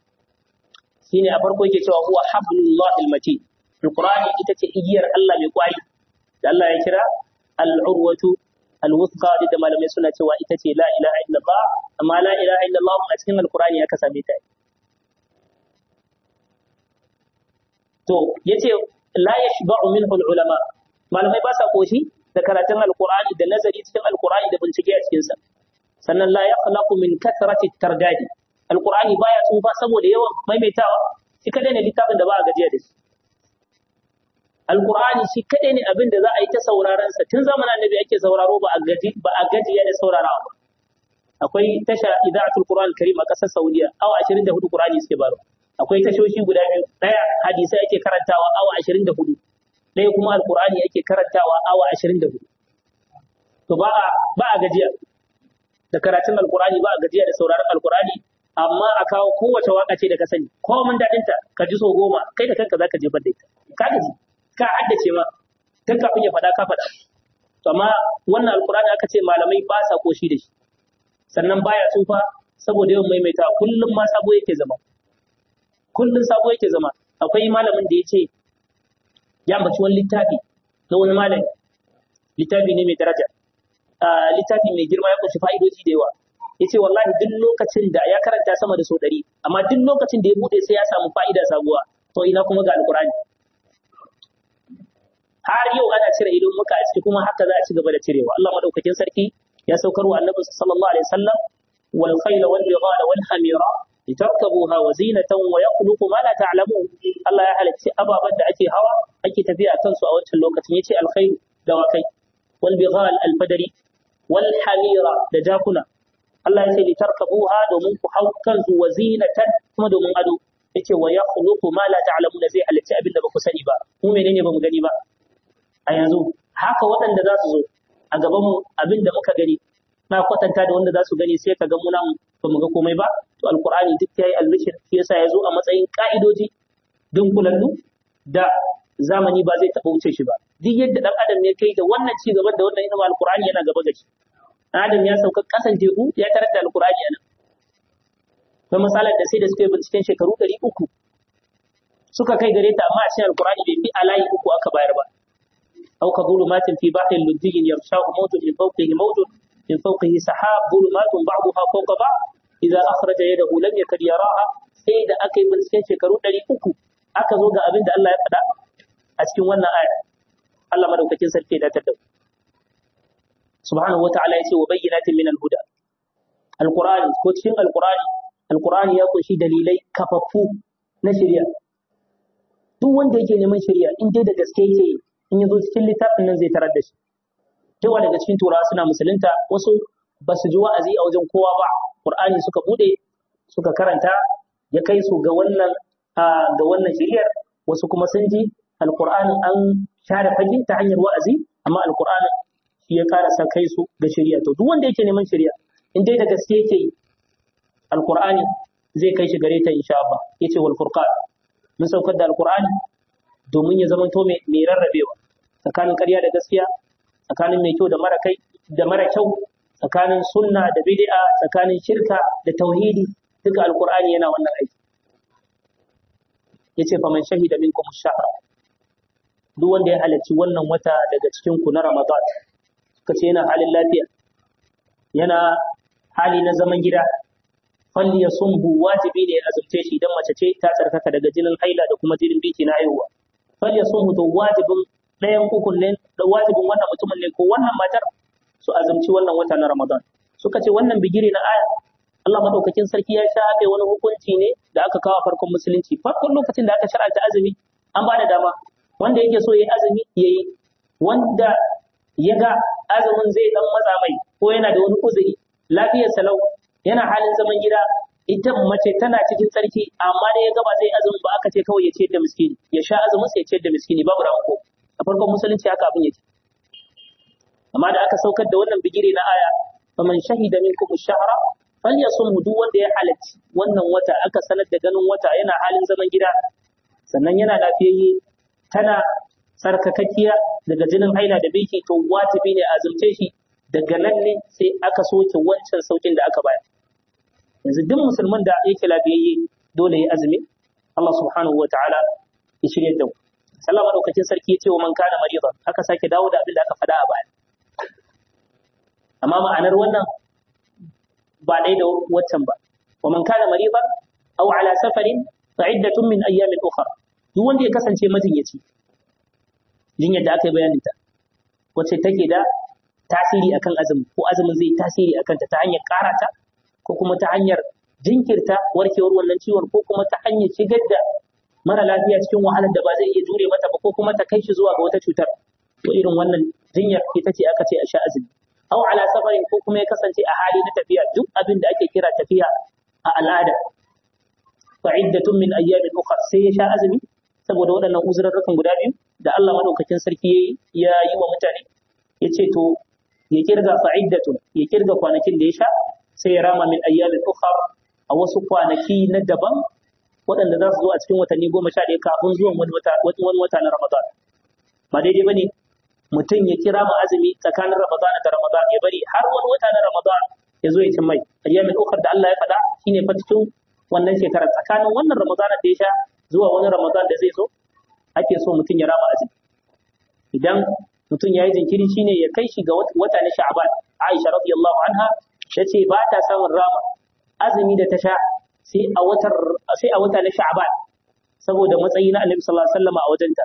shine a farko yake cewa huwa hablullahi almatin alqur'ani ita ce igiyar Allah mai kwari da Allah ya kira al-urwatu al-wuthqa da malamai suna cewa ita ce la ilaha illallah amma la ilaha illallah a cikin alqur'ani aka same ta to yace la yashba'u minhu al-ulama malamai ba sa koshi da karatun alqur'ani da nazari cikin alqur'ani da bincike a cikin sa sannan la yakhlaqu min kathrati targadi alqur'ani baya tsufa saboda yawan maimaitawa shi kadai ne littafin da ba a gajiya da shi alqur'ani shi kadai ne abin da za a yi ta sauraron sa tun zamanin annabi ake sauraro ba a gaji ba a gajiya da saurarawa ba akwai tasha ida'atul qur'an karim a kasar saudiya awa 24 qur'ani suke baro akwai tashoshi guda biyu daya hadisai ake karantawa awa 24 ɗaya kuma alqur'ani ake karantawa awa 24 to ba a ba a gajiya da karatun alqur'ani ba a gajiya da sauraron alqur'ani amma a kawo kowace waka ce da ka sani ko mun dadin ta ka ji so goma kai da kanka zaka jefar da ita ka gaji ka haddace ma tun kafin ya faɗa ka faɗa to amma wannan alqur'ani aka ce malamai ba sa koshi da shi sannan baya tsufa saboda yawan maimaita kullum ma sabo yake zama kullum sabo yake zama akwai malamin da ya ce ya ambaci wani littafi na wani malami littafi ne mai daraja littafi mai girma ya kunshi fa'idoji da yawa ya ce wallahi duk lokacin da ya karanta sama da sau ɗari amma duk lokacin da ya buɗe sai ya samu fa'ida sabuwa to ina kuma ga alkurani har yau ana cire idon muka a ciki kuma haka za a ci gaba da cirewa Allah madaukakin sarki ya saukar wa annabi sallallahu alaihi wasallam wal khayla wal bighala wal hamira litarkabuha wa zinatan wa yakhluqu ma la ta'lamun Allah ya halicci ababan da ake hawa ake tafiya a kansu a wancan lokacin yace al khayl dawakai wal bighal al fadari wal hamira da jakuna Allah ya ce litarkabuha domin ku hau kansu wa zinatan kuma domin ado yace wa yakhluqu ma la ta'lamun zai halicci abin da ba ku sani ba mu menene ba mu gani ba a yanzu haka waɗanda za su zo a gabanmu abin da muka gani na kwatanta da wanda za su gani sai ka ga muna ba mu ga komai ba to alqur'ani duk yayi albishir shi yasa ya zo a matsayin ka'idoji dunkulallu da zamani ba zai taɓa wuce shi ba duk yadda dan adam ne kai da wannan ci gaban da wannan ilimin alqur'ani yana gaba da shi adam ya sauka kasan teku ya tarar da alqur'ani yana akwai matsalar da sai da suka yi binciken shekaru ɗari uku suka kai gare ta amma a cikin alqur'ani bai fi alayi uku aka bayar ba أو كظلمات في بحر لجي يغشاه موج من فوقه موج من فوقه سحاب ظلمات بعضها فوق بعض إذا أخرج يده لم يكد يراها sai da aka yi binciken shekaru ɗari uku aka zo ga abin da Allah ya faɗa a cikin wannan aya Allah madaukakin sarki da tattau subhanahu wa ta'ala yace wa bayyinatin min al-huda alqur'ani ko cikin alqur'ani alqur'ani ya kunshi dalilai kafaffu na shari'a duk wanda yake neman shari'a in dai da gaske yake yi in ya zo cikin littafin nan zai tarar da shi yawa daga cikin turawa suna musulunta wasu ba su ji wa'azi a wajen kowa ba qur'ani suka bude suka karanta ya kai su ga wannan ga wannan shiriyar wasu kuma sun ji alqur'anin an share fage ta hanyar wa'azi amma alqur'anin shi ya karasa kai su ga shiriya to duk wanda yake neman shiriya in dai da gaske yake yi alqur'ani zai kai shi gare ta insha Allah yace wal furqan mun saukar da alqur'ani domin ya zamanto mai rarrabewa tsakanin ƙarya da gaskiya tsakanin mai kyau da mara kai da mara kyau tsakanin sunna da bid'a tsakanin shirka da tauhidi duka alqur'ani yana wannan aiki yace faman shahida minkum ash-shahr duk wanda ya halarci wannan wata daga cikin ku na ramadan suka ce yana halin lafiya yana hali na zaman gida falli ya sumbu wajibi ne azumce shi idan mace ce ta tsarkaka daga jinin haila da kuma jinin biki na haihuwa falli ya sumbu to wajibin ɗayan ukun ne da wajibin wannan mutumin ne ko wannan matar su azumci wannan wata na ramadan suka ce wannan bigire na aya Allah madaukakin sarki ya shafe wani hukunci ne da aka kawo farkon musulunci farkon lokacin da aka shar'anta azumi an ba da dama wanda yake so yayi azumi yayi wanda ya ga azumin zai dan matsa mai ko yana da wani uzuri lafiyar salau yana halin zaman gida ita mace tana cikin tsarki amma da ya gaba zai azumin ba aka ce kawai ya ce da miskini ya sha azumin sai ya ce da miskini babu ranko a farkon musulunci haka abin yake amma da aka saukar da wannan bigire na aya faman shahida minkum ash-shahra falyasumhu duk wanda ya halarci wannan wata aka sanar da ganin wata yana halin zaman gida sannan yana lafiyayye tana tsarkakakkiya daga jinin haila da biki to wajibi ne azumce shi daga nan ne sai aka soke wancan saukin da aka bayar yanzu duk musulman da yake lafiyayye dole ya azumi Allah subhanahu wa ta'ala ya shirya da mu Allah madaukakin sarki ya ce wa man kana maridan aka sake dawo da abin da aka faɗa a baya amma ma'anar wannan ba ɗaya da waccan ba wa man kana maridan aw ala safarin fa iddatun min ayyamin ukhra duk wanda ya kasance majinyaci jinyar da aka yi bayanin ta wacce take da tasiri akan azumi ko azumin zai tasiri akan ta ta hanyar karata ko kuma ta hanyar jinkirta warkewar wannan ciwon ko kuma ta hanyar shigar da mara lafiya cikin wahalar da ba zai iya jure mata ba ko kuma ta kai shi zuwa ga wata cutar to irin wannan jinyar ita ce aka ce a sha azumi aw ala safarin ko kuma ya kasance a hali na tafiya duk abin da ake kira tafiya a al'ada fa iddatun min ayyamin ukhra sai ya sha azumi saboda waɗannan uzurarrukan guda biyu da Allah madaukakin sarki ya yi wa mutane ya ce to ya kirga fa'iddatun ya kirga kwanakin da ya sha sai ya rama min ayyamin ukhra a wasu kwanaki na daban waɗanda za su zo a cikin watanni goma sha ɗaya kafin zuwan wani wata wani wata na Ramadan ba daidai bane mutum ya kira ma azumi tsakanin Ramadan da Ramadan ya bari har wani wata na Ramadan ya zo ya cin mai ayyamin ukhra da Allah ya faɗa shine fa cikin wannan shekarar tsakanin wannan Ramadan da ya sha zuwa wani Ramadan da zai zo ake so mutum ya rama azumi idan mutum ya yi jinkiri shine ya kai shi ga wata na Sha'ban Aisha radiyallahu anha tace ba ta samun rama azumi da ta sha sai a watar sai a wata na Sha'ban saboda matsayi na Annabi sallallahu alaihi wasallam a wajenta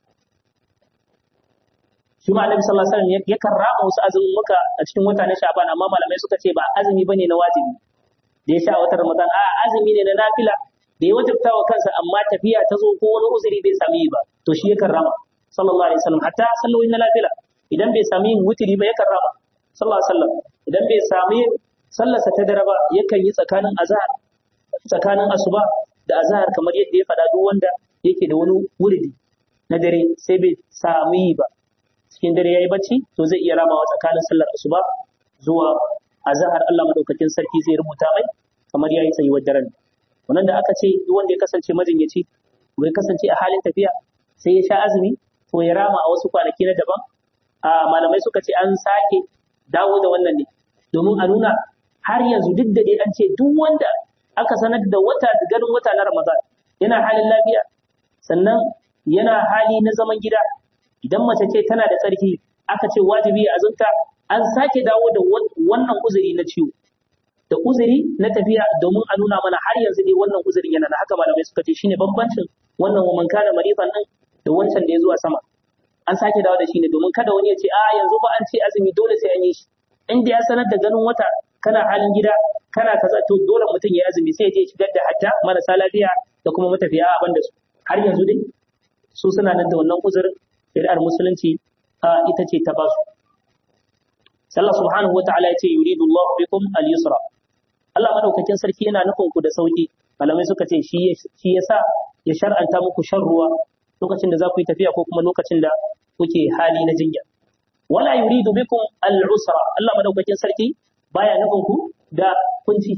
shi ma Annabi sallallahu alaihi wasallam yakan rama wasu azumin muka a cikin wata na Sha'ban amma malamai suka ce ba azumi bane na wajibi da ya sha a watan Ramadan a azumi ne na nafila da ya wajabta wa kansa amma tafiya ta zo ko wani uzuri bai sami ba to shi yakan rama sallallahu alaihi wasallam hatta sallolin na nafila idan bai sami yin wutiri ba yakan rama sallallahu alaihi wasallam idan bai sami sallarsa ta dare ba yakan yi tsakanin azhar tsakanin asuba da azhar kamar yadda ya faɗa duk wanda yake da wani wuridi na dare sai bai sami ba cikin dare yayi bacci to zai iya ramawa tsakanin sallar asuba zuwa azhar Allah madaukakin sarki zai rubuta mai kamar yayi tsayuwar daren wannan da aka ce duk wanda ya kasance majinyaci ko ya kasance a halin tafiya sai ya sha azumi to ya rama a wasu kwanaki na daban a malamai suka ce an sake dawo da wannan ne domin a nuna har yanzu duk da dai an ce duk wanda aka sanar da wata ganin wata na Ramadan yana halin lafiya sannan yana hali na zaman gida idan mace ce tana da tsarki aka ce wajibi ya azumta an sake dawo da wannan uzuri na ciwo da uzuri na tafiya domin a nuna mana har yanzu dai wannan uzurin yana da haka malamai suka ce shine bambancin wannan wa man kana maridan din da wancan da ya zuwa sama an sake dawo da shi ne domin kada wani ya ce a yanzu ba an ce azumi dole sai an yi shi in da ya sanar da ganin wata kana halin gida kana kaza to dole mutum ya azumi sai ya je shigar da hatta marasa lafiya da kuma matafiya a banda su har yanzu dai su suna nan da wannan uzurin shari'ar musulunci ita ce ta basu Allah subhanahu wa ta'ala ya ce yuridu Allah bikum al-yusra Allah madaukakin sarki yana nufin ku da sauki malamai suka ce shi shi yasa ya shar'anta muku shan ruwa lokacin da za ku yi tafiya ko kuma lokacin da kuke hali na jinya wala yuridu bikum al-usra Allah madaukakin sarki baya nufin ku da kunci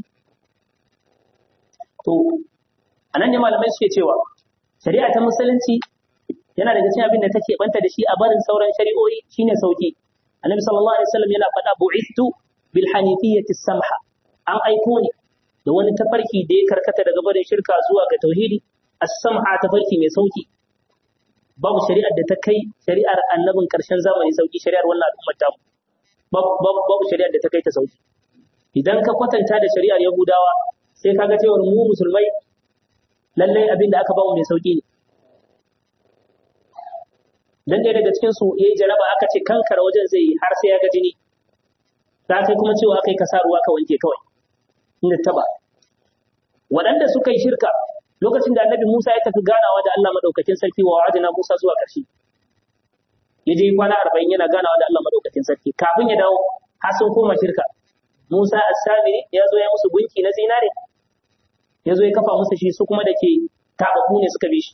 to anan ne malamai suke cewa shari'a ta musulunci yana daga cikin abin da take banta da shi a barin sauran shari'o'i shine sauki annabi sallallahu alaihi wasallam yana faɗa bu'ithu bil hanifiyyati samha an aiko ne da wani tafarki da ya karkata daga barin shirka zuwa ga tauhidi as-samha tafarki mai sauki babu shari'ar da ta kai shari'ar annabin karshen zamani sauki shari'ar wannan al'ummar ta babu babu shari'ar da ta kai ta sauki idan ka kwatanta da shari'ar yahudawa sai kaga cewa mu musulmai lallai abin da aka bamu mai sauki ne dan ɗaya daga cikin su yayi jaraba aka ce kankara wajen zai yi har sai ya ga jini ta kai kuma cewa aka yi ka sa ruwa ka wanke kawai inda taba waɗanda suka yi shirka lokacin da annabi Musa ya tafi ganawa da Allah madaukakin sarki wa wa'adina Musa zuwa ƙarshe ya je kwana arba'in yana ganawa da Allah madaukakin sarki kafin ya dawo har sun koma shirka Musa as-Samiri ya zo ya musu gunki na zinare ya zo ya kafa musu shi su kuma da ke tabaku ne suka bi shi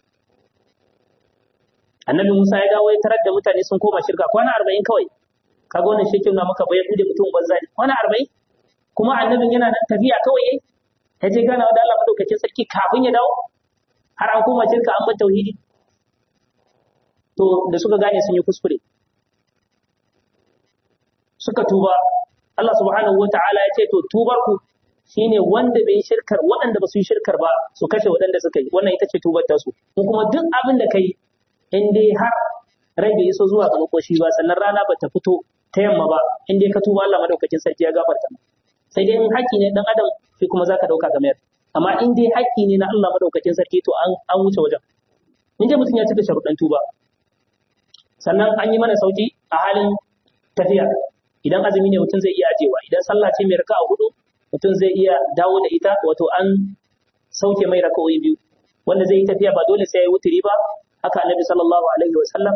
annabi Musa ya dawo ya tarar da mutane sun koma shirka kwana arba'in kawai kaga wannan shi na maka bai bude mutum banza ne kwana arba'in kuma annabin yana nan tafiya kawai yayi ya je gana da Allah madaukakin sarki kafin ya dawo har an koma shirka an bar tauhidi to da suka gane sun yi kuskure suka tuba Allah subhanahu wata'ala ya ce to tubar ku shine wanda bai yi shirkar waɗanda ba su yi shirkar ba su kashe waɗanda suka yi wannan ita ce tubar ta su ko kuma duk abin da kai in dai har rai bai iso zuwa ga makoshi ba sannan rana ba ta fito ta yamma ba in dai ka tuba Allah madaukakin sarki ya gafarta sai dai in haƙƙi ne dan adam shi kuma zaka dauka ga mayar amma in dai haƙƙi ne na Allah madaukakin sarki to an an wuce wajen in dai mutum ya cika sharuɗan tuba sannan an yi mana sauki a halin tafiya idan azumi ne mutum zai iya ajewa idan sallah ce mai raka'a hudu mutum zai iya dawo da ita wato an sauke mai raka'o'i biyu wanda zai yi tafiya ba dole sai ya yi wuturi ba haka annabi sallallahu alaihi wa sallam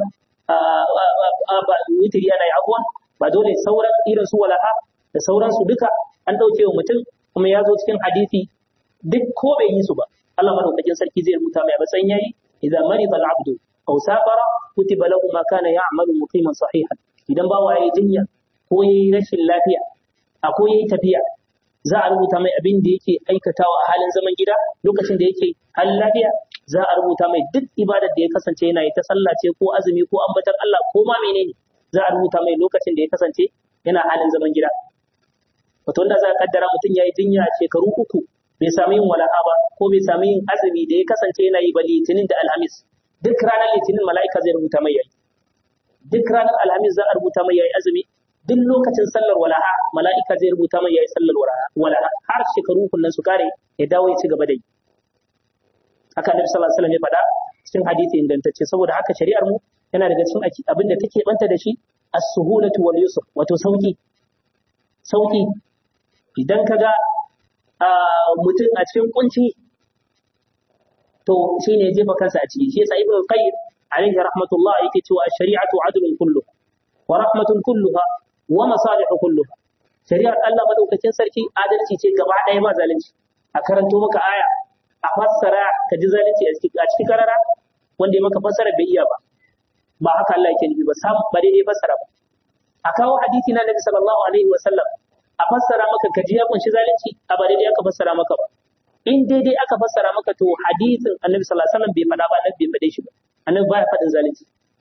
wuturi ana yi abuwa ba dole sauran irin su walaha da sauransu duka an ɗauke wa mutum kuma ya zo cikin hadisi duk ko bai yi su ba Allah madaukakin sarki zai rubuta mai matsayin yayi idan marida al-abdu aw safara kutiba lahu ma kana ya'malu muqiman sahihan idan ba waye jinya ko yayi rashin lafiya a ko yayi tafiya za a rubuta mai abin da yake aikatawa a halin zaman gida lokacin da yake halin lafiya za a rubuta mai duk ibadar da ya kasance yana yi ta sallah ce ko azumi ko ambatar Allah ko ma menene za a rubuta mai lokacin da ya kasance yana halin zaman gida wato wanda za a kaddara mutum ya yi jinya shekaru uku bai sami yin wala'a ba ko bai sami yin azumi da ya kasance yana yi ba litinin da alhamis duk ranar litinin mala'ika zai rubuta mai yayi duk ranar alhamis za a rubuta mai yayi azumi duk lokacin sallar wala'a mala'ika zai rubuta mai yayi sallar wala'a har shekaru uku nan su kare ya dawo ya ci gaba da yi haka annabi sallallahu alaihi wasallam ya faɗa cikin hadisi ingantacce saboda haka shari'ar mu yana daga cikin abin da take banta da shi as-suhulatu wal yusr wato sauki sauki idan kaga mutum a cikin kunci to shine ya jefa kansa a ciki shi yasa ibnu qayyim alaihi rahmatullah yake cewa ash-shari'atu adlun kullu wa rahmatun kulluha wa masalihu kulluha shari'ar Allah madaukakin sarki adalci ce gaba ɗaya ba zalunci a karanto maka aya a fassara ka ji zalunci a cikin karara wanda ya maka fassara bai iya ba ba haka Allah yake nufi ba sam ba daidai fassara ba a kawo hadisi na Nabi sallallahu alaihi wa sallam a fassara maka ka ji ya kunshi zalunci a ba daidai aka fassara maka ba in daidai aka fassara maka to hadisin Annabi sallallahu alaihi wa sallam bai faɗa ba Annabi bai faɗe shi ba Annabi baya faɗin zalunci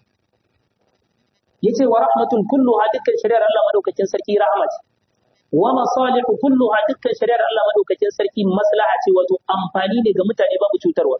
yace wa rahmatun kulluha dukkan shari'ar Allah madaukakin sarki rahama ce wa masalihu kulluha dukkan shari'ar Allah madaukakin sarki maslaha ce wato amfani ne ga mutane babu cutarwa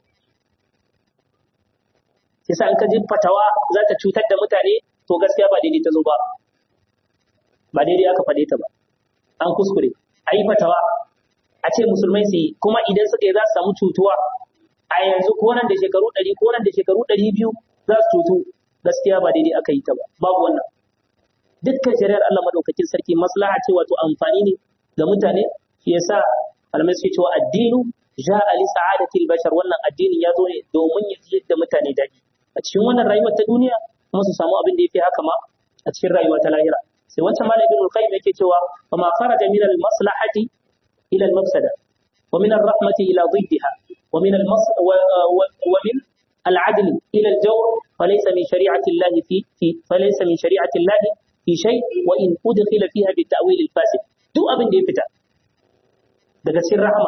yasa in ka ji fatawa za ta cutar da mutane to gaskiya ba daidai ta zo ba ba daidai aka faɗe ta ba an kuskure a yi fatawa a ce musulmai su yi kuma idan suka yi za su samu cutuwa a yanzu ko nan da shekaru ɗari ko nan da shekaru ɗari biyu za su cutu gaskiya ba daidai aka yi ta ba babu wannan dukkan shari'ar Allah madaukakin sarki maslaha ce wato amfani ne ga mutane shi yasa malamai suke cewa addinu ja'a li sa'adatil bashar wannan addinin ya zo ne domin ya ji da mutane daɗi a cikin wannan rayuwar ta duniya kuma su samu abin da yafi haka ma a cikin rayuwa ta lahira sai wancan malam ibn al-qayyim yake cewa fa ma kharaja min al-maslahati ila al-mafsada wa min ar-rahmati ila ضدها ومن المص ومن العدل الى الجور فليس من شريعه الله في, في فليس من شريعه الله في شيء وان ادخل فيها بالتاويل الفاسد duk abin da ya fita daga cikin rahama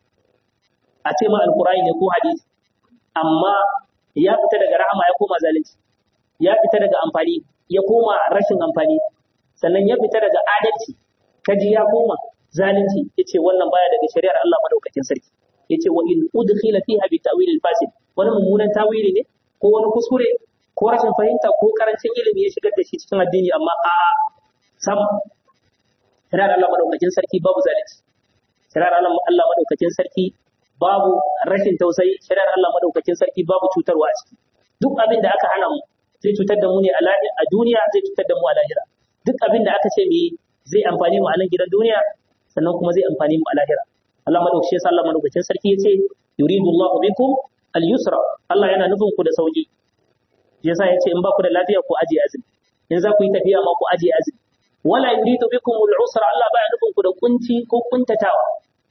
a ce ma alqur'ani ne ko hadisi amma ya fita daga rahama ya koma zalunci ya fita daga amfani ya koma rashin amfani sannan ya fita daga adalci kaji ya koma zalunci yace wannan baya daga shari'ar Allah madaukakin sarki yace wa in udkhila fiha bi ta'wil al-fasid wani mummunan tawili ne ko wani kuskure ko rashin fahimta ko karancin ilimi ya shigar da shi cikin addini amma a sam shari'ar Allah madaukakin sarki babu zalunci shari'ar Allah Allah madaukakin sarki babu rashin tausayi shari'ar Allah madaukakin sarki babu cutarwa a ciki duk abin da aka hana mu zai cutar da mu ne a duniya zai cutar da mu a lahira duk abin da aka ce mu yi zai amfani mu a nan gidan duniya sannan kuma zai amfani mu a lahira Allah madaukakin sa Allah madaukakin sarki yace yuridu Allahu bikum al-yusra Allah yana nufin ku da sauki yasa yace in ba ku da lafiya ku aje azumi in za ku yi tafiya ma ku aje azumi wala yuridu bikum al-usra Allah baya nufin ku da kunci ko kuntatawa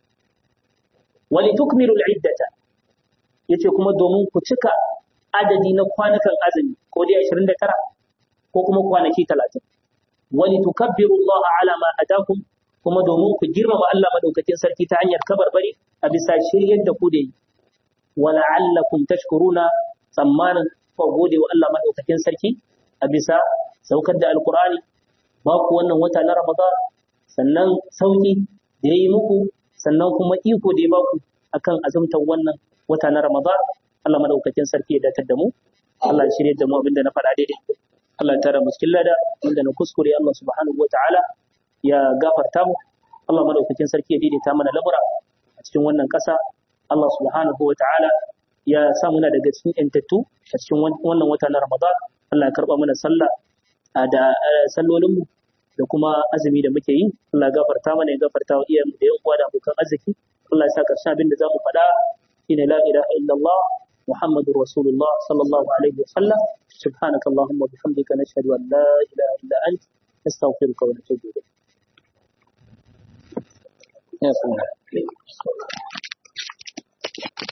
wali tukmilu al-iddata yace kuma domin ku cika adadi na kwanukan azumi ko dai 29 ko kuma kwanaki 30 wali tukabbiru Allah ala ma hadakum kuma domin ku girmama Allah madaukakin sarki ta hanyar kabarbari a bisa shiryar da ku da yi wala allakum tashkuruna tsammanin ku gode wa Allah madaukakin sarki a bisa saukar da alqur'ani ba ku wannan wata na Ramadan sannan sauki da yayi muku sannan kuma iko da ya baku akan azumtar wannan wata na Ramadan Allah madaukakin sarki ya datar da mu Allah ya shirye da mu abinda na faɗa daidai Allah ya tara muskil lada inda na kuskure Allah subhanahu wataala ya gafarta mu Allah madaukakin sarki ya daidaita mana lamura a cikin wannan ƙasa Allah subhanahu wataala ya sa muna daga cikin yantattu a cikin wannan wata na Ramadan Allah ya karba mana sallah da sallolin mu da kuma azumi da muke yi Allah ya gafarta mana ya gafarta wa iyayenmu da yan uwa da abokan arziki Allah ya sa karshen abin da zamu faɗa shine la ilaha illallah محمد رسول الله صلى الله عليه وسلم سبحانك اللهم وبحمدك نشهد أن لا إله إلا أنت نستغفرك ونتوب إليك يا سلام